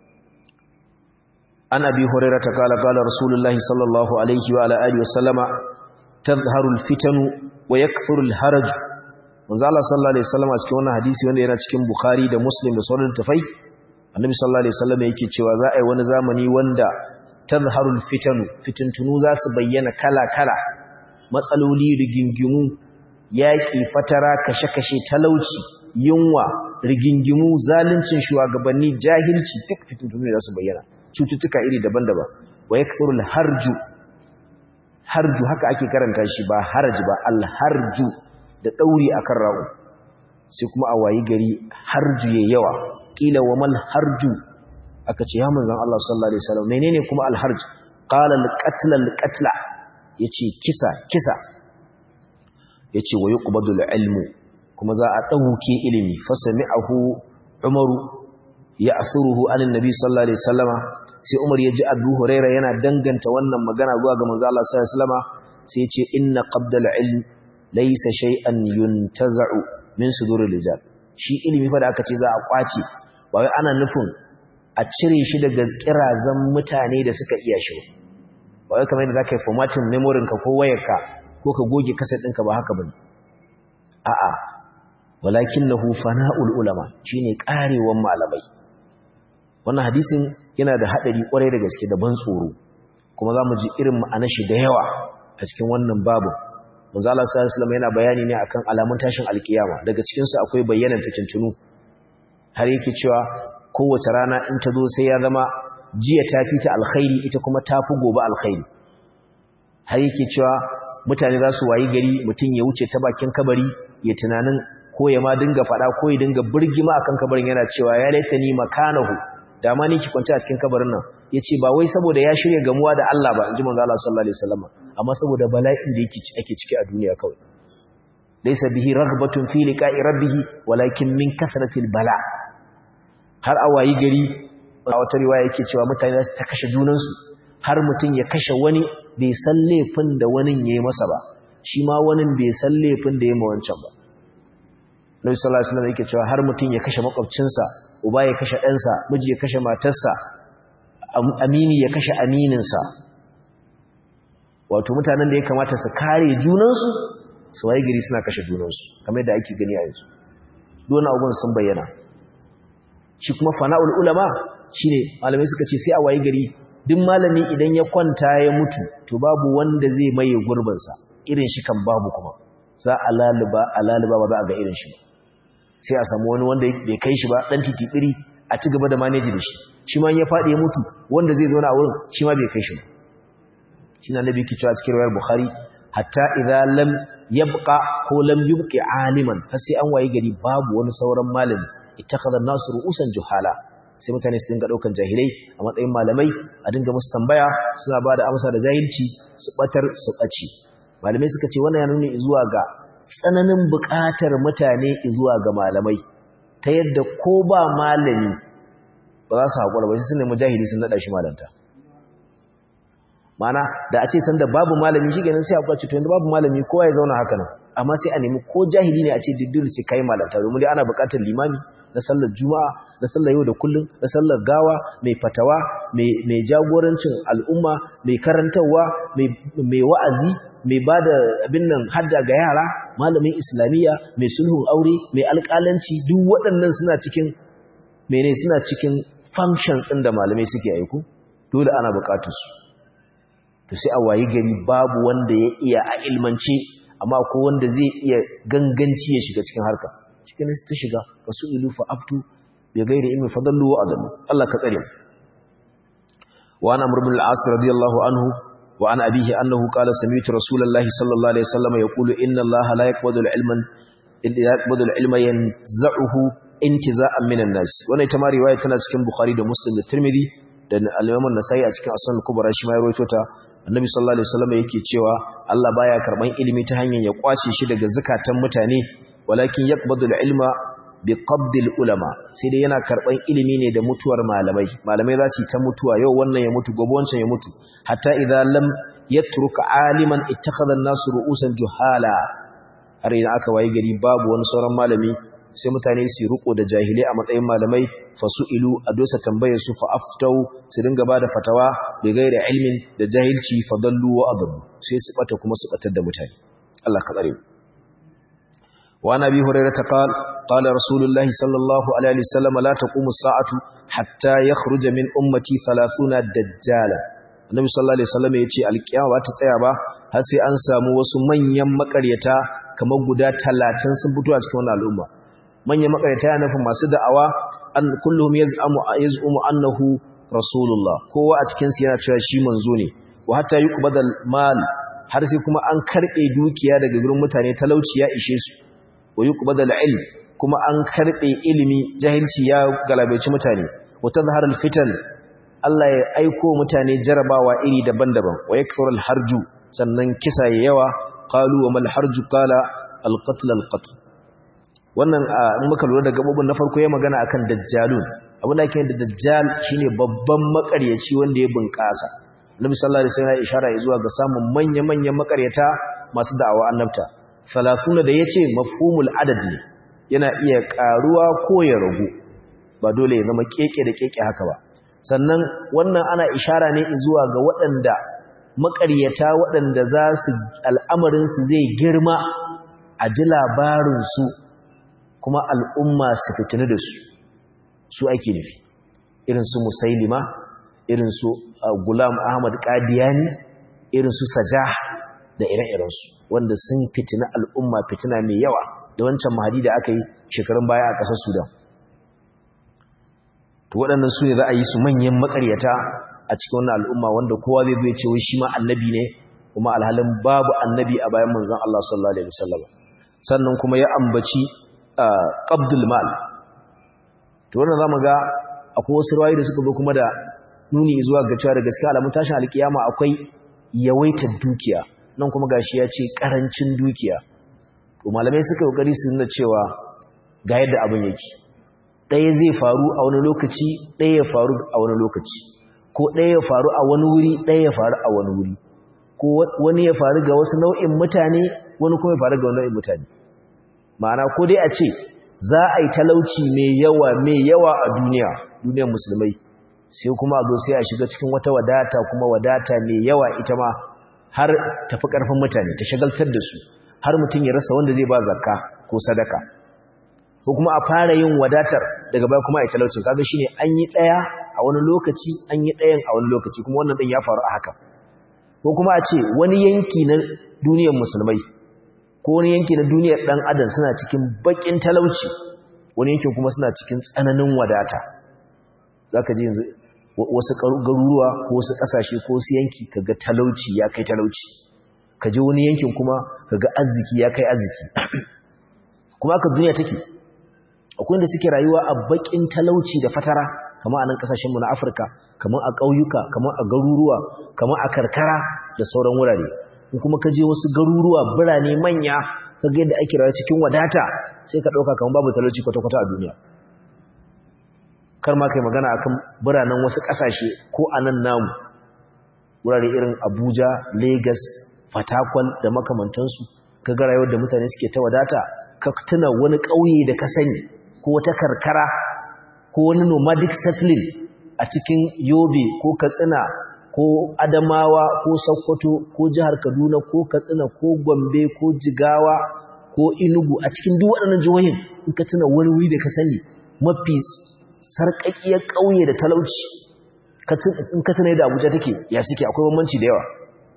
an abi hurairah ta kala kala rasulullahi sallallahu alaihi wa ala alihi wa sallama tadhharu al-fitanu wa yakthuru al-haraj manzo Allah sallallahu alaihi wasallam a cikin wannan hadisi wanda yana cikin Bukhari da Muslim da sauran tafai annabi sallallahu alaihi wasallam yake cewa za a yi wani zamani wanda tazharul fitanu fitintunu za su bayyana kala-kala matsaloli rigingimu yaƙi fatara kashe-kashe talauci yunwa rigingimu zaluncin shugabanni jahilci duk fitintunu za su bayyana cututtuka iri daban-daban wa yakthurul harju harju haka ake karanta shi ba harji ba alharju da dauri akan rawu sai kuma a wayi gari harju yayi yawa kila wa mal harju aka ce ya manzon Allah sallallahu alaihi wasallam menene kuma alharj qala alqatl alqatla yace kisa kisa yace wa yuqbadul ilmu kuma za a dauke ilimi fasami'ahu umaru ya'thuruhu anin nabi sallallahu alaihi wasallama sai umar ya ji abu huraira yana danganta wannan magana zuwa ga manzo Allah sallallahu alaihi wasallama sai ya ce inna qabdal ilm laysa shay'an yuntaza'u min suduril rijal shi ilimi fa da aka ce za a kwace ba wai ana nufin a cire shi daga kirazan mutane da suka iya shi ba wai kamar yadda zaka yi formatting memory ka ko wayarka ko ka goge kaset ɗinka ba haka bane a'a walakinahu fana'ul ulama shine karewan malamai wannan hadisin yana da hadari kwarai da gaske da ban tsoro kuma zamu ji irin ma'anar shi da yawa a cikin wannan babu manzo Allah sallallahu alaihi wasallam yana bayani ne akan alamun tashin alkiyama daga cikin su akwai bayyanan fitintunu har yake cewa kowace rana in ta zo sai ya zama jiya ta fita alkhairi ita kuma ta fi gobe alkhairi har yake cewa mutane za su wayi gari mutum ya wuce ta bakin kabari ya tunanin ko ya ma dinga faɗa ko ya dinga birgima akan kabarin yana cewa ya laita ni makanahu da ma ni ki kwanta a cikin kabarin nan yace ba wai saboda ya shirya gamuwa da Allah ba inji manzo Allah sallallahu alaihi wasallam amma saboda bala'in da yake ake ciki a duniya kawai laysa bihi raghbatun fi liqa'i rabbih walakin min kasratil bala har a wayi gari a wata riwaya yake cewa mutane za su ta kashe junansu har mutum ya kashe wani bai san laifin da wani ya yi masa ba shi ma wani bai san laifin da ya ma wancan ba Nabi sallallahu alaihi wasallam yake cewa har mutum ya kashe makwabcinsa uba ya kashe ɗansa miji ya kashe matarsa amini ya kashe amininsa wato mutanen da ya kamata su kare junansu su waye gari suna kashe junansu kamar yadda ake gani a yanzu dole abubuwan sun bayyana shi kuma fana'ul ulama shine malamai suka ce sai a waye gari duk malami idan ya kwanta ya mutu to babu wanda zai maye gurbinsa irin shi kan babu kuma za a laluba a laluba ba za a ga irin shi sai a samu wani wanda bai kai shi ba dan titibiri a ci gaba da manage da shi shi ma ya faɗi ya mutu wanda zai zauna a wurin shi ma bai kai shi ba shi na nabi ke cewa cikin riwayar bukhari hatta idza lam yabqa ko lam yubqi aliman har sai an waye gari babu wani sauran malami ittakhadha an-nasu ru'usan juhala sai mutane su dinga daukan jahilai a matsayin malamai a dinga musu tambaya suna ba da amsa da jahilci su batar su ɓace malamai suka ce wannan ya nuni zuwa ga tsananin buƙatar mutane zuwa ga malamai ta yadda ko ba malami ba za su haƙura ba sai sun nemi jahili sun naɗa shi malanta mana da a ce sanda babu malami shi ganin sai a kwace to yanzu babu malami kowa ya zauna haka nan amma sai a nemi ko jahili ne a ce diddir sai kai malanta domin dai ana buƙatar limami na sallar juma'a na sallar yau da kullum na sallar gawa mai fatawa mai jagorancin al'umma mai karantarwa mai wa'azi mai ba da abin nan hadda ga yara malamin islamiyya mai sulhun aure mai alƙalanci duk waɗannan suna cikin mene suna cikin functions ɗin da malamai suke aiku dole ana buƙatar su to sai a wayi gari babu wanda ya iya a ilmance amma ko wanda zai iya ganganci ya shiga cikin harka cikin ta shiga wasu ilu fa aftu bi ghairi ilmi fadallu wa adallu Allah ka tsare wa ana murbil al-as radiyallahu anhu wa an abihi annahu qala sami'tu rasulullahi sallallahu alaihi wasallam yaqulu inna Allah la yaqbadu al-ilma illa yaqbadu al-ilma yanza'uhu intiza'an minan nas wannan ita ma riwaya tana cikin bukhari da muslim da tirmidhi da al-imam an-nasai a cikin as-sunan kubra shi ma ya rawaito ta annabi sallallahu alaihi wasallam yake cewa Allah baya karban ilimi ta hanyar ya kwace shi daga zakatan mutane walakin yaqbadu al-ilma bi qabd al-ulama sai dai yana karban ilimi ne da mutuwar malamai malamai za su ta mutuwa yau wannan ya mutu gobe wancan ya mutu hatta idza lam yatruk aliman ittakhadha an-nasu ru'usan juhala har idan aka waye gari babu wani sauran malami sai mutane su riko da jahilai a matsayin malamai fasu'ilu a dosa tambayar su fa aftau su dinga bada fatawa bi gairi ilmin da jahilci fadallu wa adallu sai su bata kuma su batar da mutane Allah ka tsare wa nabi hurairah ta qala qala rasulullahi sallallahu alaihi wasallam la taqumu as-sa'atu hatta yakhruja min ummati 30 dajjala annabi sallallahu alaihi wasallam ya ce alkiyama ba ta tsaya ba har sai an samu wasu manyan makaryata kamar guda 30 sun fito a cikin wannan al'umma manyan makaryata yana nufin masu da'awa an kulluhum yaz'amu yaz'umu annahu rasulullah kowa a cikin su yana cewa shi manzo ne wa hatta yuqbadal mal har sai kuma an karbe dukiya daga gurin mutane talauci ya ishe su wa yuqbadal ilm kuma an karbe ilimi jahilci ya galabaici mutane wa tazharul fitan Allah ya aiko mutane jarabawa iri daban-daban wa yakthurul harju sannan kisa ya yawa qalu wa mal harju qala al qatl al qatl wannan in muka lura da gabobin na farko ya magana akan dajjalun abin da ake da dajjal shine babban makaryaci wanda ya bunƙasa Nabi sallallahu alaihi wasallam ya ishara zuwa ga samun manya-manyan makaryata masu da'awa annabta 30 da yace mafhumul adad ne yana iya karuwa ko ya ragu ba dole ya zama keke da keke haka ba sannan wannan ana ishara ne zuwa ga waɗanda makaryata waɗanda za su al'amarin su zai girma a ji labarin su kuma al'umma su fitini da su su ake nufi irin su musailima irin su gulam ahmad qadiyani irin su sajah da ire-irensu wanda sun fitina al'umma fitina mai yawa da wancan mahadi da aka yi shekarun baya a ƙasar sudan to waɗannan su ne za a yi su manyan makaryata a cikin wannan al'umma wanda kowa zai zai ce wai shi ma annabi ne kuma alhalin babu annabi a bayan manzon Allah sallallahu alaihi wasallam sannan kuma ya ambaci qabdul mal to wannan zamu ga akwai wasu rawayi da suka zo kuma da nuni zuwa ga cewa da gaskiya alamun tashin alkiyama akwai yawaitar dukiya nan kuma gashi ya ce karancin dukiya to malamai suka kokari su nuna cewa ga yadda abin yake ɗaya zai faru a wani lokaci ɗaya ya faru a wani lokaci ko ɗaya ya faru a wani wuri ɗaya ya faru a wani wuri ko wani ya faru ga wasu nau'in mutane wani kuma ya faru ga wani nau'in mutane ma'ana ko dai a ce za a yi talauci mai yawa mai yawa a duniya duniyar musulmai sai kuma a zo sai a shiga cikin wata wadata kuma wadata mai yawa ita ma har tafi ƙarfin mutane ta shagaltar da su har mutum ya rasa wanda zai ba zakka ko sadaka ko kuma a fara yin wadatar daga baya kuma a yi talaucin kaga shine an yi ɗaya a wani lokaci an yi ɗayan a wani lokaci kuma wannan ɗin ya faru a haka ko kuma a ce wani yanki na duniyar musulmai ko wani yanki na duniyar ɗan adam suna cikin baƙin talauci wani yankin kuma suna cikin tsananin wadata za ka ji yanzu wasu garuruwa ko wasu ƙasashe ko wasu yanki kaga talauci ya kai talauci ka je wani yankin kuma kaga arziki ya kai arziki kuma aka duniya take akwai da suke rayuwa a bakin talauci da fatara kamar a nan kasashenmu na afirka kamar a ƙauyuka kamar a garuruwa kamar a karkara da sauran wurare in kuma ka je wasu garuruwa birane manya ka ga yadda ake rayuwa cikin wadata sai ka ɗauka kamar babu talauci kwata-kwata a duniya kar ma kai magana akan biranen wasu ƙasashe ko a nan namu wurare irin abuja lagos fatakwal da makamantansu ka ga rayuwar da mutane suke ta wadata ka tuna wani ƙauye da ka sani ko wata karkara ko wani nomadic settling a cikin yobe ko katsina ko adamawa ko sokoto ko jihar kaduna ko katsina ko gombe ko jigawa ko inugu a cikin duk waɗannan jihohin in ka tuna wani wuri da ka sani mafi sarƙaƙiyar ƙauye da talauci in ka tuna yadda abuja take ya suke akwai bambanci da yawa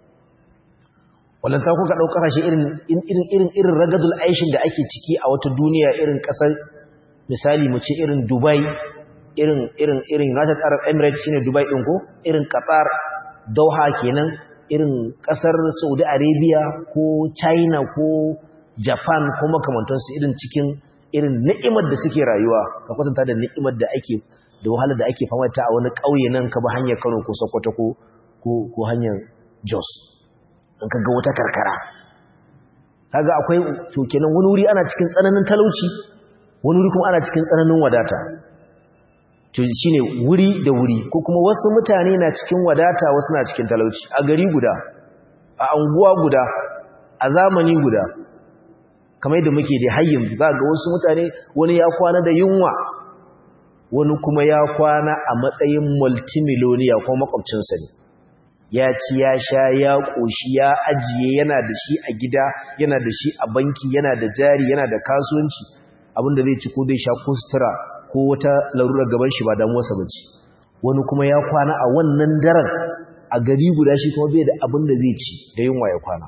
wallanta kuka ɗau ƙasashe irin irin ragadul aishin da ake ciki a wata duniya irin ƙasar misali mu ce irin dubai irin irin irin united arab emirates shine dubai ɗin ko irin qatar dauha kenan irin ƙasar saudi arabia ko china ko japan ko makamantansu irin cikin irin ni'imar da suke rayuwa ka kwatanta da ni'imar da ake da wahalar da ake fama ta a wani ƙauye nan ka ba hanyar kano ko sokoto ko ko hanyar jos in ka ga wata karkara kaga akwai to kenan wani wuri ana cikin tsananin talauci wani wuri kuma ana cikin tsananin wadata to shine wuri da wuri ko kuma wasu mutane na cikin wadata wasu na cikin talauci a gari guda a anguwa guda a zamani guda kamar yadda muke da hayyin za ga wasu mutane wani ya kwana da yunwa wani kuma ya kwana a matsayin multimiloniya ko makwabcinsa ne ya ci ya sha ya ƙoshi ya ajiye yana da shi a gida yana da shi a banki yana da jari yana da kasuwanci abinda zai ci ko zai sha ko sutura ko wata larurar gaban shi ba damuwarsa ba ce wani kuma ya kwana a wannan daren a a gari guda shi kuma bai da abin da zai ci da yunwa ya kwana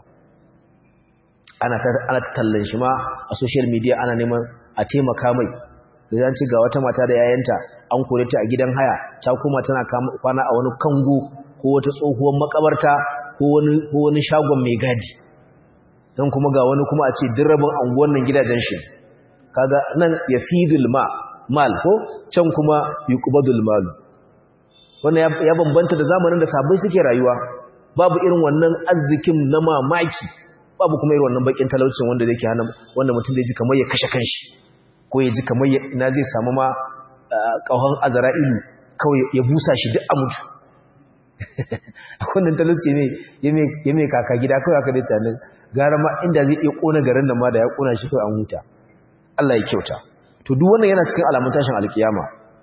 ana ana tallan shi ma a social media ana neman a taimaka mai da ci ga wata mata da yayanta an kore ta a gidan haya ta kuma tana kwana a wani kango ko wata tsohuwar makabarta ko wani ko wani shagon mai gadi dan kuma ga wani kuma a ce dirrabin anguwan nan gidajen shi kaga nan yafidul ma mal ko can kuma yuqbadul mal wannan ya bambanta da zamanin da sabai suke rayuwa babu irin wannan arzikin na mamaki babu kuma irin wannan bakin talaucin wanda yake hana wanda mutum zai ji kamar ya kashe kanshi ko ya ji kamar ina zai samu ma kauhan azra'ilu kawai ya busa shi duk a mutu akwai talauci ne ya mai kaka gida kawai aka dai tunanin gara ma inda zai iya kona garin nan ma da ya kona shi kawai an huta Allah ya kyauta to duk wannan yana cikin alamun tashin alkiyama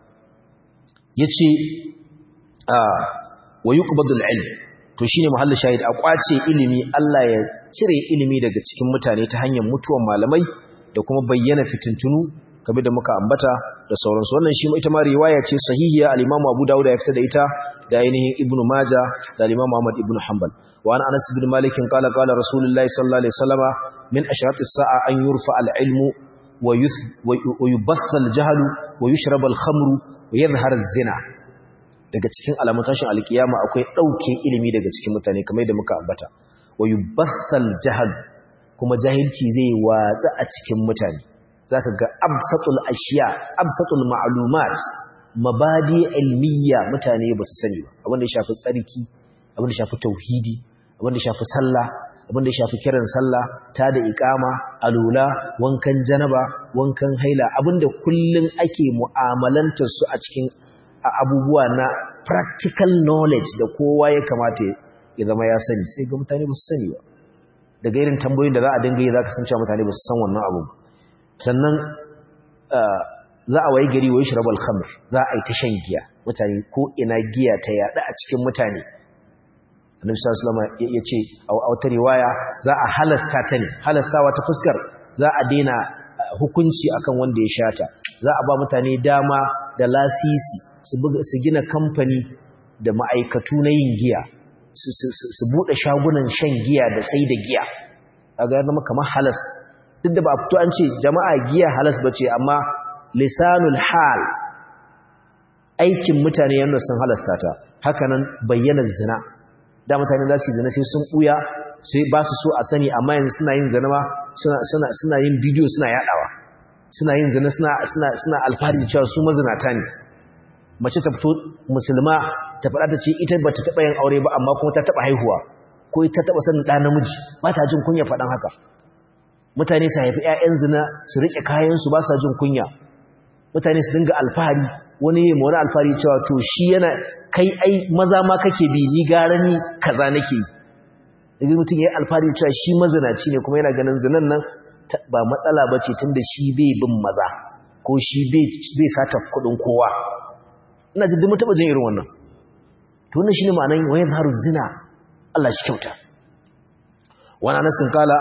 yace a wa yuqbadul ilm to shine mahallin shahid a kwace ilimi Allah ya cire ilimi daga cikin mutane ta hanyar mutuwan malamai da kuma bayyana fitintunu kabe da muka ambata da sauransu wannan shi ita ma riwaya ce sahihiya al-Imam Abu Dawud ya fitar da ita da ainihin Ibn Majah da al-Imam Ahmad ibn Hanbal wa an Anas ibn Malik qala qala Rasulullahi sallallahu alaihi wasallama min ashratis sa'a an yurfa al-ilmu wa yubatha al-jahl wa yushrab al-khamru wa yadhhar az-zina daga cikin alamun tashin alkiyama akwai dauke ilimi daga cikin mutane kamar yadda muka ambata wa yubatha al-jahl kuma jahilci zai watsa a cikin mutane zaka ga absatul ashiya absatul ma'lumat mabadi ilmiya mutane ba su sani ba abin da ya shafi tsarki abin da ya shafi tauhidi abin da ya shafi sallah abin da ya shafi kiran sallah ta da iqama alula wankan janaba wankan haila abin da kullun ake mu'amalantar su a cikin abubuwa na practical knowledge da kowa ya kamata ya zama ya sani sai ga mutane ba su sani ba daga irin tambayoyin da za a dinga yi za ka san cewa mutane ba su san wannan abu sannan za a wayi gari wai shirabal khamr za a yi ta shan giya mutane ko ina giya ta yada a cikin mutane annabi sallallahu alaihi wasallam ya ce a wata riwaya za a halasta ta ne halastawa ta fuskar za a daina hukunci akan wanda ya shata za a ba mutane dama da lasisi su gina kamfani da ma'aikatu na yin giya su buɗe shagunan shan giya da sai da giya a ga zama kamar halas duk da ba a fito an ce jama'a giya halas ba ce amma lisanul hal aikin mutane yadda sun halasta ta hakanan bayyanar zina da mutane za su yi zina sai sun ɓuya sai ba su so a sani amma yanzu suna yin zina ma suna yin bidiyo suna yaɗawa suna yin zina suna alfahari cewa su mazinata ne mace ta fito musulma ta faɗa ta ce ita ba ta taɓa yin aure ba amma kuma ta taɓa haihuwa ko ta taɓa sanin ɗa namiji ba ta jin kunya faɗan haka mutane su haifi 'ya'yan zina su riƙe kayansu ba sa jin kunya mutane su dinga alfahari wani yi wani alfahari cewa to shi yana kai ai maza ma kake bi ni gara ni kaza nake yi daga mutum ya yi alfahari cewa shi mazinaci ne kuma yana ganin zinan nan ba matsala ba ce tun da shi bai bin maza ko shi bai sata kuɗin kowa ina jin mun taɓa jin irin wannan to wannan shine ma'anar wayan har zina Allah shi kyauta wani anasin kala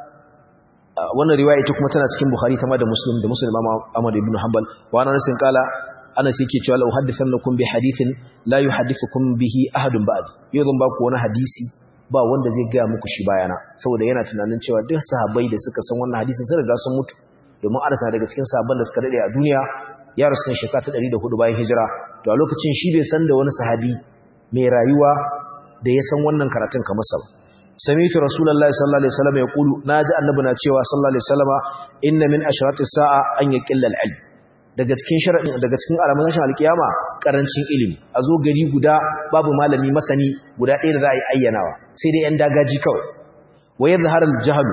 wannan riwaya ita kuma tana cikin Bukhari ta ma da Muslim da Muslim Ahmad ibn Hanbal wa ana nasin kala ana sai yake cewa la uhaddithannakum bi hadithin la yuhaddithukum bihi ahadun ba'd yau zan baku wani hadisi ba wanda zai ga muku shi bayana saboda yana tunanin cewa duk sahabbai da suka san wannan hadisin sun riga sun mutu domin arsa daga cikin sahabban da suka dade a duniya ya rasu shekara ta 104 bayan hijira to a lokacin shi bai san da wani sahabi mai rayuwa da ya san wannan karatun kamar sa sami'tu rasulullahi sallallahu alaihi wasallam yaqulu naji annabi na cewa sallallahu alaihi wasallama inna min ashratis sa'a an yaqilla al-ilm daga cikin sharadin daga cikin alamun rashin alkiyama karancin ilimi a zo gari guda babu malami masani guda ɗaya da za a yi ayyanawa sai dai yan dagaji kawai wa yadhhar al-jahl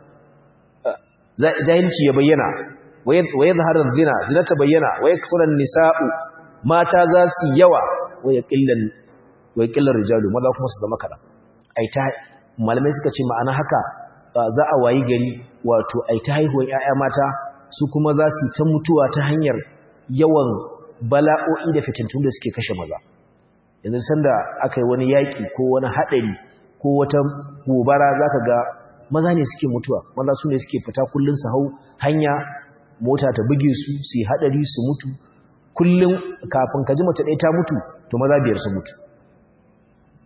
jahilci ya bayyana wa yadhhar al-zina zina ta bayyana wa yakthura an-nisa'u mata za su yawa wa yaqilla wa yaqilla rijalu maza kuma su zama kada ai ta malamai suka ce ma'ana haka za a wayi gari wato ai ta haihuwar 'ya'ya mata su kuma za su ta mutuwa ta hanyar yawan bala'o'i da fitintun da suke kashe maza yanzu sanda aka yi wani yaƙi ko wani haɗari ko wata gobara za ka ga maza ne suke mutuwa maza su ne suke fita kullum su hau hanya mota ta buge su su yi haɗari su mutu kullum kafin ka ji mace ɗaya ta mutu to maza biyar su mutu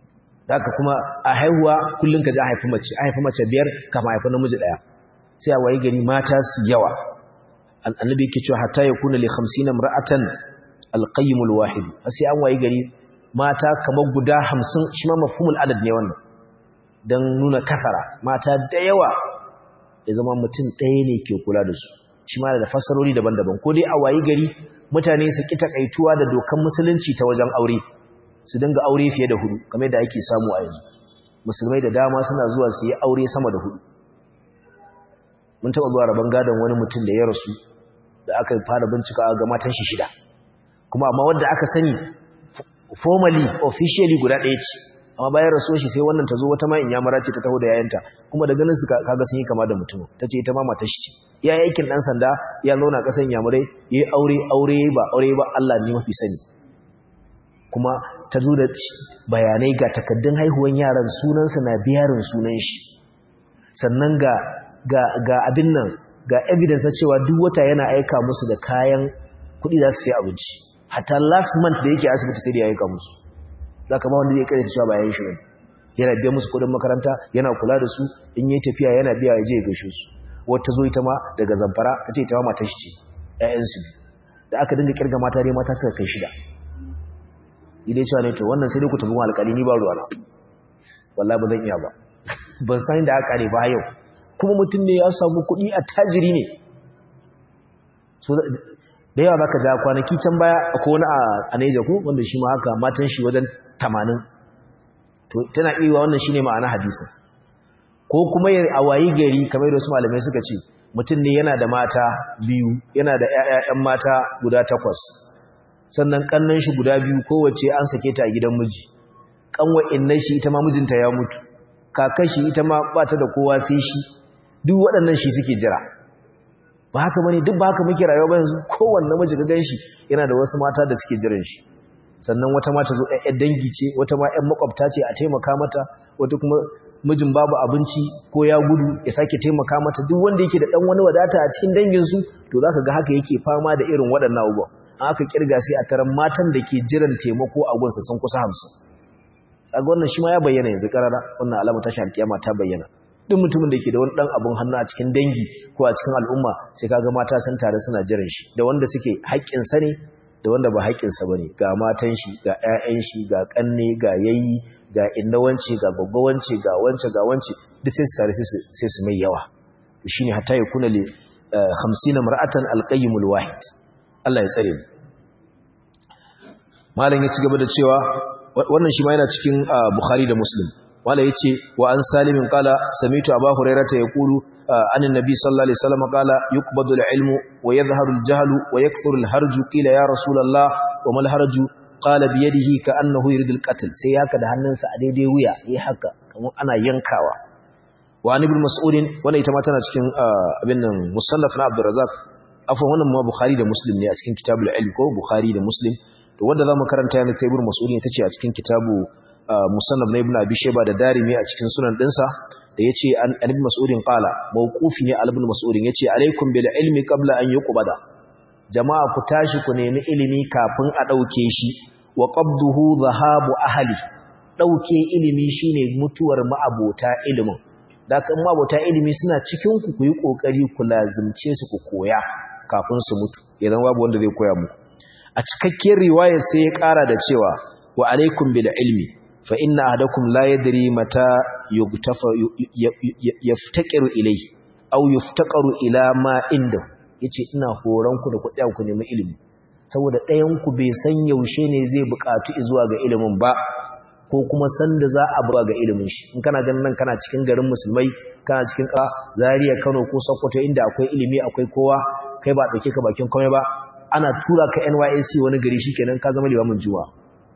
da haka kuma a haihuwa kullum ka ji a haifi mace a haifi mace biyar kama haifi namiji ɗaya sai a wayi gari mata su yawa annabi yake cewa hatta yakuna li 50 imra'atan al-qayyim al-wahid sai an wayi gari mata kamar guda 50 shi ma mafhumul adad ne wannan dan nuna kasara mata da yawa ya zama mutum ɗaya ne ke kula da su shi ma da fassarori daban-daban ko dai a wayi gari mutane su ki takaituwa da dokan musulunci ta wajen aure su dinga aure fiye da hudu kamar da ake samu a yanzu musulmai da dama suna zuwa su yi aure sama da hudu mun taɓa zuwa rabon gadon wani mutum da ya rasu da aka fara bincika ga matan shi shida kuma amma wadda aka sani formally officially guda ɗaya ce amma bayan rasuwar shi sai wannan ta zo wata ma in ya mara ce ta taho da yayanta kuma da ganin su kaga sun yi kama da mutum ta ce ita ma matar shi ce ya yi aikin ɗan sanda ya zauna ƙasan yamurai ya yi aure aure ba aure ba Allah ne mafi sani kuma ta zo da bayanai ga takaddun haihuwan yaran sunansa na biyarin sunan shi sannan ga ga ga abin nan ga evidence cewa duk wata yana aika musu da kayan kuɗi za su sai abinci hatta last month da yake asibiti sai da ya aika musu za ka ba wanda zai karyata cewa bayan shi ne yana biya musu kudin makaranta yana kula da su in yi tafiya yana biya ya je ya gaishe su wata zo ita ma daga zamfara ta ce ita ma matar shi ce ƴaƴansu da aka dinga kirga mata dai mata suka kai shida idai cewa ne to wannan sai dai ku tafi alƙali ni ba ruwana wallahi ba zan iya ba ban san da aka ne ba yau kuma mutum ne ya samu kuɗi a tajiri ne da yawa baka ja kwanaki can baya akwai wani a Neja ko wanda shi ma haka matan shi wajen 80 to tana iya wannan shine ma'ana hadisin ko kuma a wayi gari kamar da wasu malamai suka ce mutum ne yana da mata biyu yana da ƴaƴan mata guda takwas sannan kannan shi guda biyu kowace an sake ta a gidan miji kanwa innan shi ita ma mijinta ya mutu kakar shi ita ma ba ta da kowa sai shi duk waɗannan shi suke jira ba haka bane duk ba haka muke rayuwa ba yanzu kowanne namiji ga ganshi yana da wasu mata da suke jiran shi sannan wata mata zo ɗan dangi ce wata ma ƴan makwabta ce a taimaka mata wata kuma mijin babu abinci ko ya gudu ya sake taimaka mata duk wanda yake da ɗan wani wadata a cikin dangin su to zaka ga haka yake fama da irin waɗannan abubuwa an aka kirga sai a taron matan da ke jiran taimako a gunsa sun kusa hamsin kaga wannan shi ma ya bayyana yanzu karara wannan alama ta alkiyama ta bayyana duk mutumin da ke da wani dan abun hannu a cikin dangi ko a cikin al'umma sai kaga mata sun tare suna jiran shi da wanda suke haƙƙin sa ne da wanda ba haƙƙin sa bane ga matan shi ga ƴaƴan shi ga kanne ga yayi ga innawanci ga gaggawanci ga wance ga wance duk sai su tare sai su mai yawa shine hatta yakuna li 50 mar'atan alqayyimul wahid Allah ya tsare mu malam ya ci gaba da cewa wannan shi ma yana cikin Bukhari da Muslim wala yace wa an salimin qala samitu aba hurairata yaqulu anin nabi sallallahu alaihi wasallam qala yuqbadu al-ilmu wa yadhharu al-jahlu wa yakthuru al-harju qila ya rasulullah wa mal harju qala bi yadihi ka annahu yuridu al-qatl sai haka da hannunsa a daidai wuya yayi haka kamar ana yankawa wa an ibn mas'ud wannan ita ma tana cikin abin nan musannaf na abdurrazzaq afwan wannan ma bukhari da muslim ne a cikin kitabul ilm ko bukhari da muslim to wanda zamu karanta yanzu ta ibn mas'ud ne tace a cikin kitabu musannaf na ibn abi shayba da darimi a cikin sunan dinsa da yace an ibn mas'udin qala mawqufi ne al ibn mas'udin yace alaikum bil ilmi qabla an yuqbada jama'a ku tashi ku nemi ilimi kafin a dauke shi wa qabduhu dhahabu ahli dauke ilimi shine mutuwar ma'abota ilimin da kan ma'abota ilimi suna cikin ku ku yi kokari ku lazimce su ku koya kafin su mutu idan babu wanda zai koya muku a cikakken riwaya sai ya kara da cewa wa alaikum bil ilmi fa inna ahadakum la yadri mata yugtafa yaftaqiru ilayhi aw yuftaqaru ila ma inda yace ina horon ku da ku tsaya ku nemi ilimi saboda ɗayan ku bai san yaushe ne zai buƙatu zuwa ga ilimin ba ko kuma san da za a buga ga ilimin shi in kana ganin nan kana cikin garin musulmai kana cikin ka Zaria Kano ko Sokoto inda akwai ilimi akwai kowa kai ba dauke ka bakin komai ba ana tura ka NYSC wani gari shikenan ka zama limamin juma'a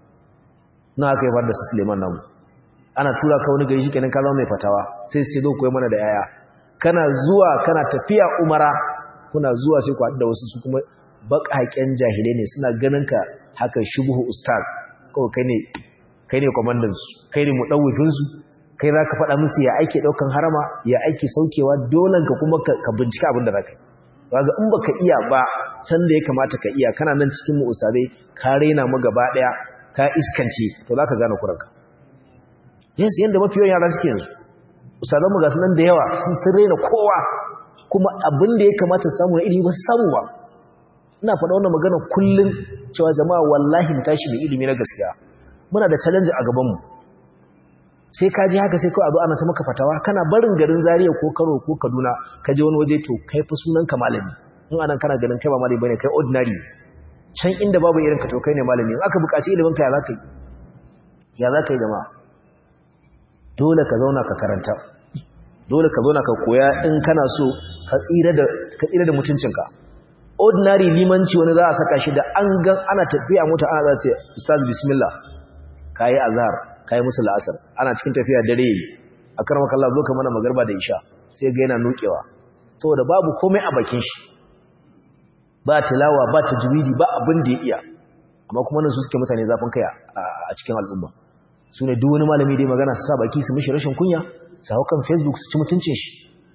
na aka yi da su Suleiman namu ana tura ka wani gari shikenan ka zama mai fatawa sai sai zo koyi mana da yaya kana zuwa kana tafiya umara kuna zuwa sai ku haɗu da wasu su kuma baƙaƙen jahilai ne suna ganin ka haka shubuhu ustaz kawai kai ne kai ne kwamandan su kai ne mudawwifin su kai za ka faɗa musu ya aike ɗaukan harama ya aike saukewa dolan ka kuma ka bincika abin da za ka yi kaga in baka iya ba san da ya kamata ka iya kana nan cikin mu ustazai ka raina mu gaba ɗaya ka iskance to za ka gane kuranka yes yanda mafi yawan yara suke yanzu ustazanmu ga sunan da yawa sun sun raina kowa kuma abin da ya kamata samu na ilimi ba su samu ba ina faɗa wannan magana kullum cewa jama'a wallahi mu tashi da ilimi na gaskiya muna da challenge a gabanmu sai ka ji haka sai kawai abu ana ta maka fatawa kana barin garin Zaria ko Kano ko Kaduna ka je wani waje to kai fa sunan ka malami in anan kana ganin kai ba malami bane kai ordinary can inda babu irin ka to kai ne malami in aka buƙaci ilimin ka ya zaka yi ya zaka yi jama'a dole ka zauna ka karanta dole ka zauna ka koya in kana so ka tsira da ka tsira da mutuncinka ordinary limanci wani za a saka shi da an gan ana tafiya mota ana za ce ustaz bismillah kayi azhar kayi musu la'asar ana cikin tafiya dare yi a karama kallah zo ka mana magarba da isha sai ga yana nukewa saboda babu komai a bakin shi ba tilawa ba tajwidi ba abin da ya iya amma kuma nan su suke mutane zafin kai a cikin al'umma su ne duk wani malami dai magana su sa baki su mishi rashin kunya su hau kan facebook su ci mutuncin shi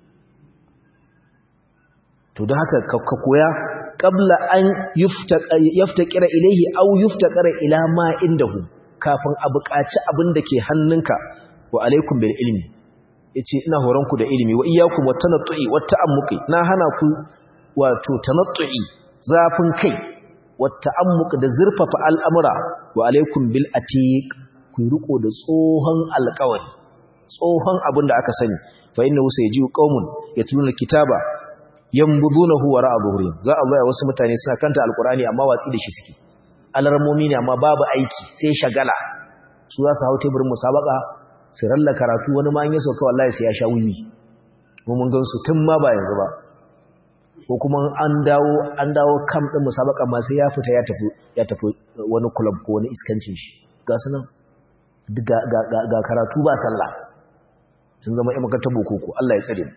to don haka ka koya qabla an yaftaqira ilayhi aw yuftaqara ila ma indahu kafin a buƙaci abin da ke hannunka wa alaikum bil ilmi yace ina horon ku da ilimi wa iyyakum watanattu'i wata'ammuqi na hana ku wato tanattu'i zafin kai wata'ammuq da zurfafa al'amura wa alaikum bil atiq ku riko da tsohon alƙawari tsohon abin da aka sani fa innahu sayji'u qaumun yatluna kitaba yambudunahu wara'a zuhurihim za Allah ya wasu mutane suna kanta alqur'ani amma watsi da shi suke alarmomi ne amma babu aiki sai shagala su za su hau teburin musabaka su ralla karatu wani ma an yi sauka wallahi sai ya sha wiwi mu mun gansu tun ma ba yanzu ba ko kuma an dawo an dawo kam din musabaka ma sai ya fita ya tafi ya tafi wani club ko wani iskancin shi ga su nan ga ga ga karatu ba sallah sun zama ƴan makarantar boko Allah ya tsare mu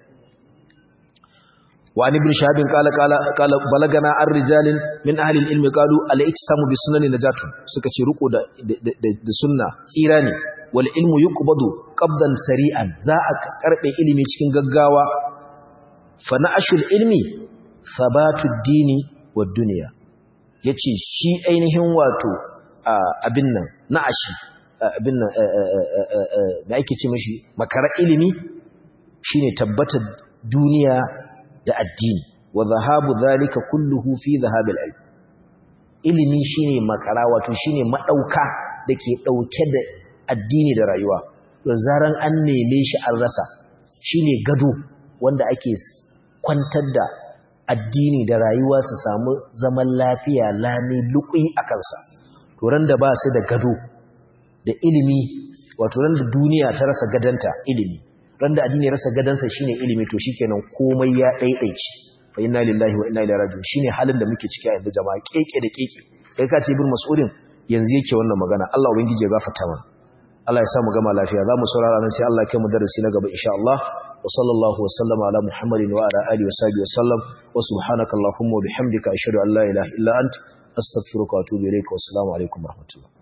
وعن ابن شهاب قال قال قال بلغنا الرجال من اهل العلم قالوا الاجتسام بسنن نجات suka ce riko da da sunna tsira ne wal ilmu yuqbadu qabdan sari'an za a karbe ilimi cikin gaggawa fa na'ashul ilmi thabatud dini wad dunya yace shi ainihin wato abin nan na'ashi abin nan da ake ce mishi makara ilimi shine tabbatar duniya da addini wa zahabu zalika kulluhu fi zahabil ilm ilimi shine makara wato shine madauka dake dauke da addini da rayuwa to zaran an neme shi an rasa shine gado wanda ake kwantar da addini da rayuwa su samu zaman lafiya lami lukui a kansa to ran da ba su da gado da ilimi wato ran da duniya ta rasa gadanta ilimi ran da addini rasa gadansa shine ilimi to shikenan komai ya daidaice fa inna lillahi wa inna ilaihi raji'un shine halin da muke ciki a yanzu jama'a keke da keke kai ka ce ibn mas'udin yanzu yake wannan magana Allah ubangiji ya gafarta mana Allah ya sa mu gama lafiya zamu saurara nan sai Allah ya kai mu darasi na gaba insha Allah wa sallallahu wa sallama ala muhammadin wa ala alihi wa sahbihi wa sallam wa subhanaka allahumma wa bihamdika ashhadu an la ilaha illa ant astaghfiruka wa atubu ilayka wa assalamu alaikum wa rahmatullah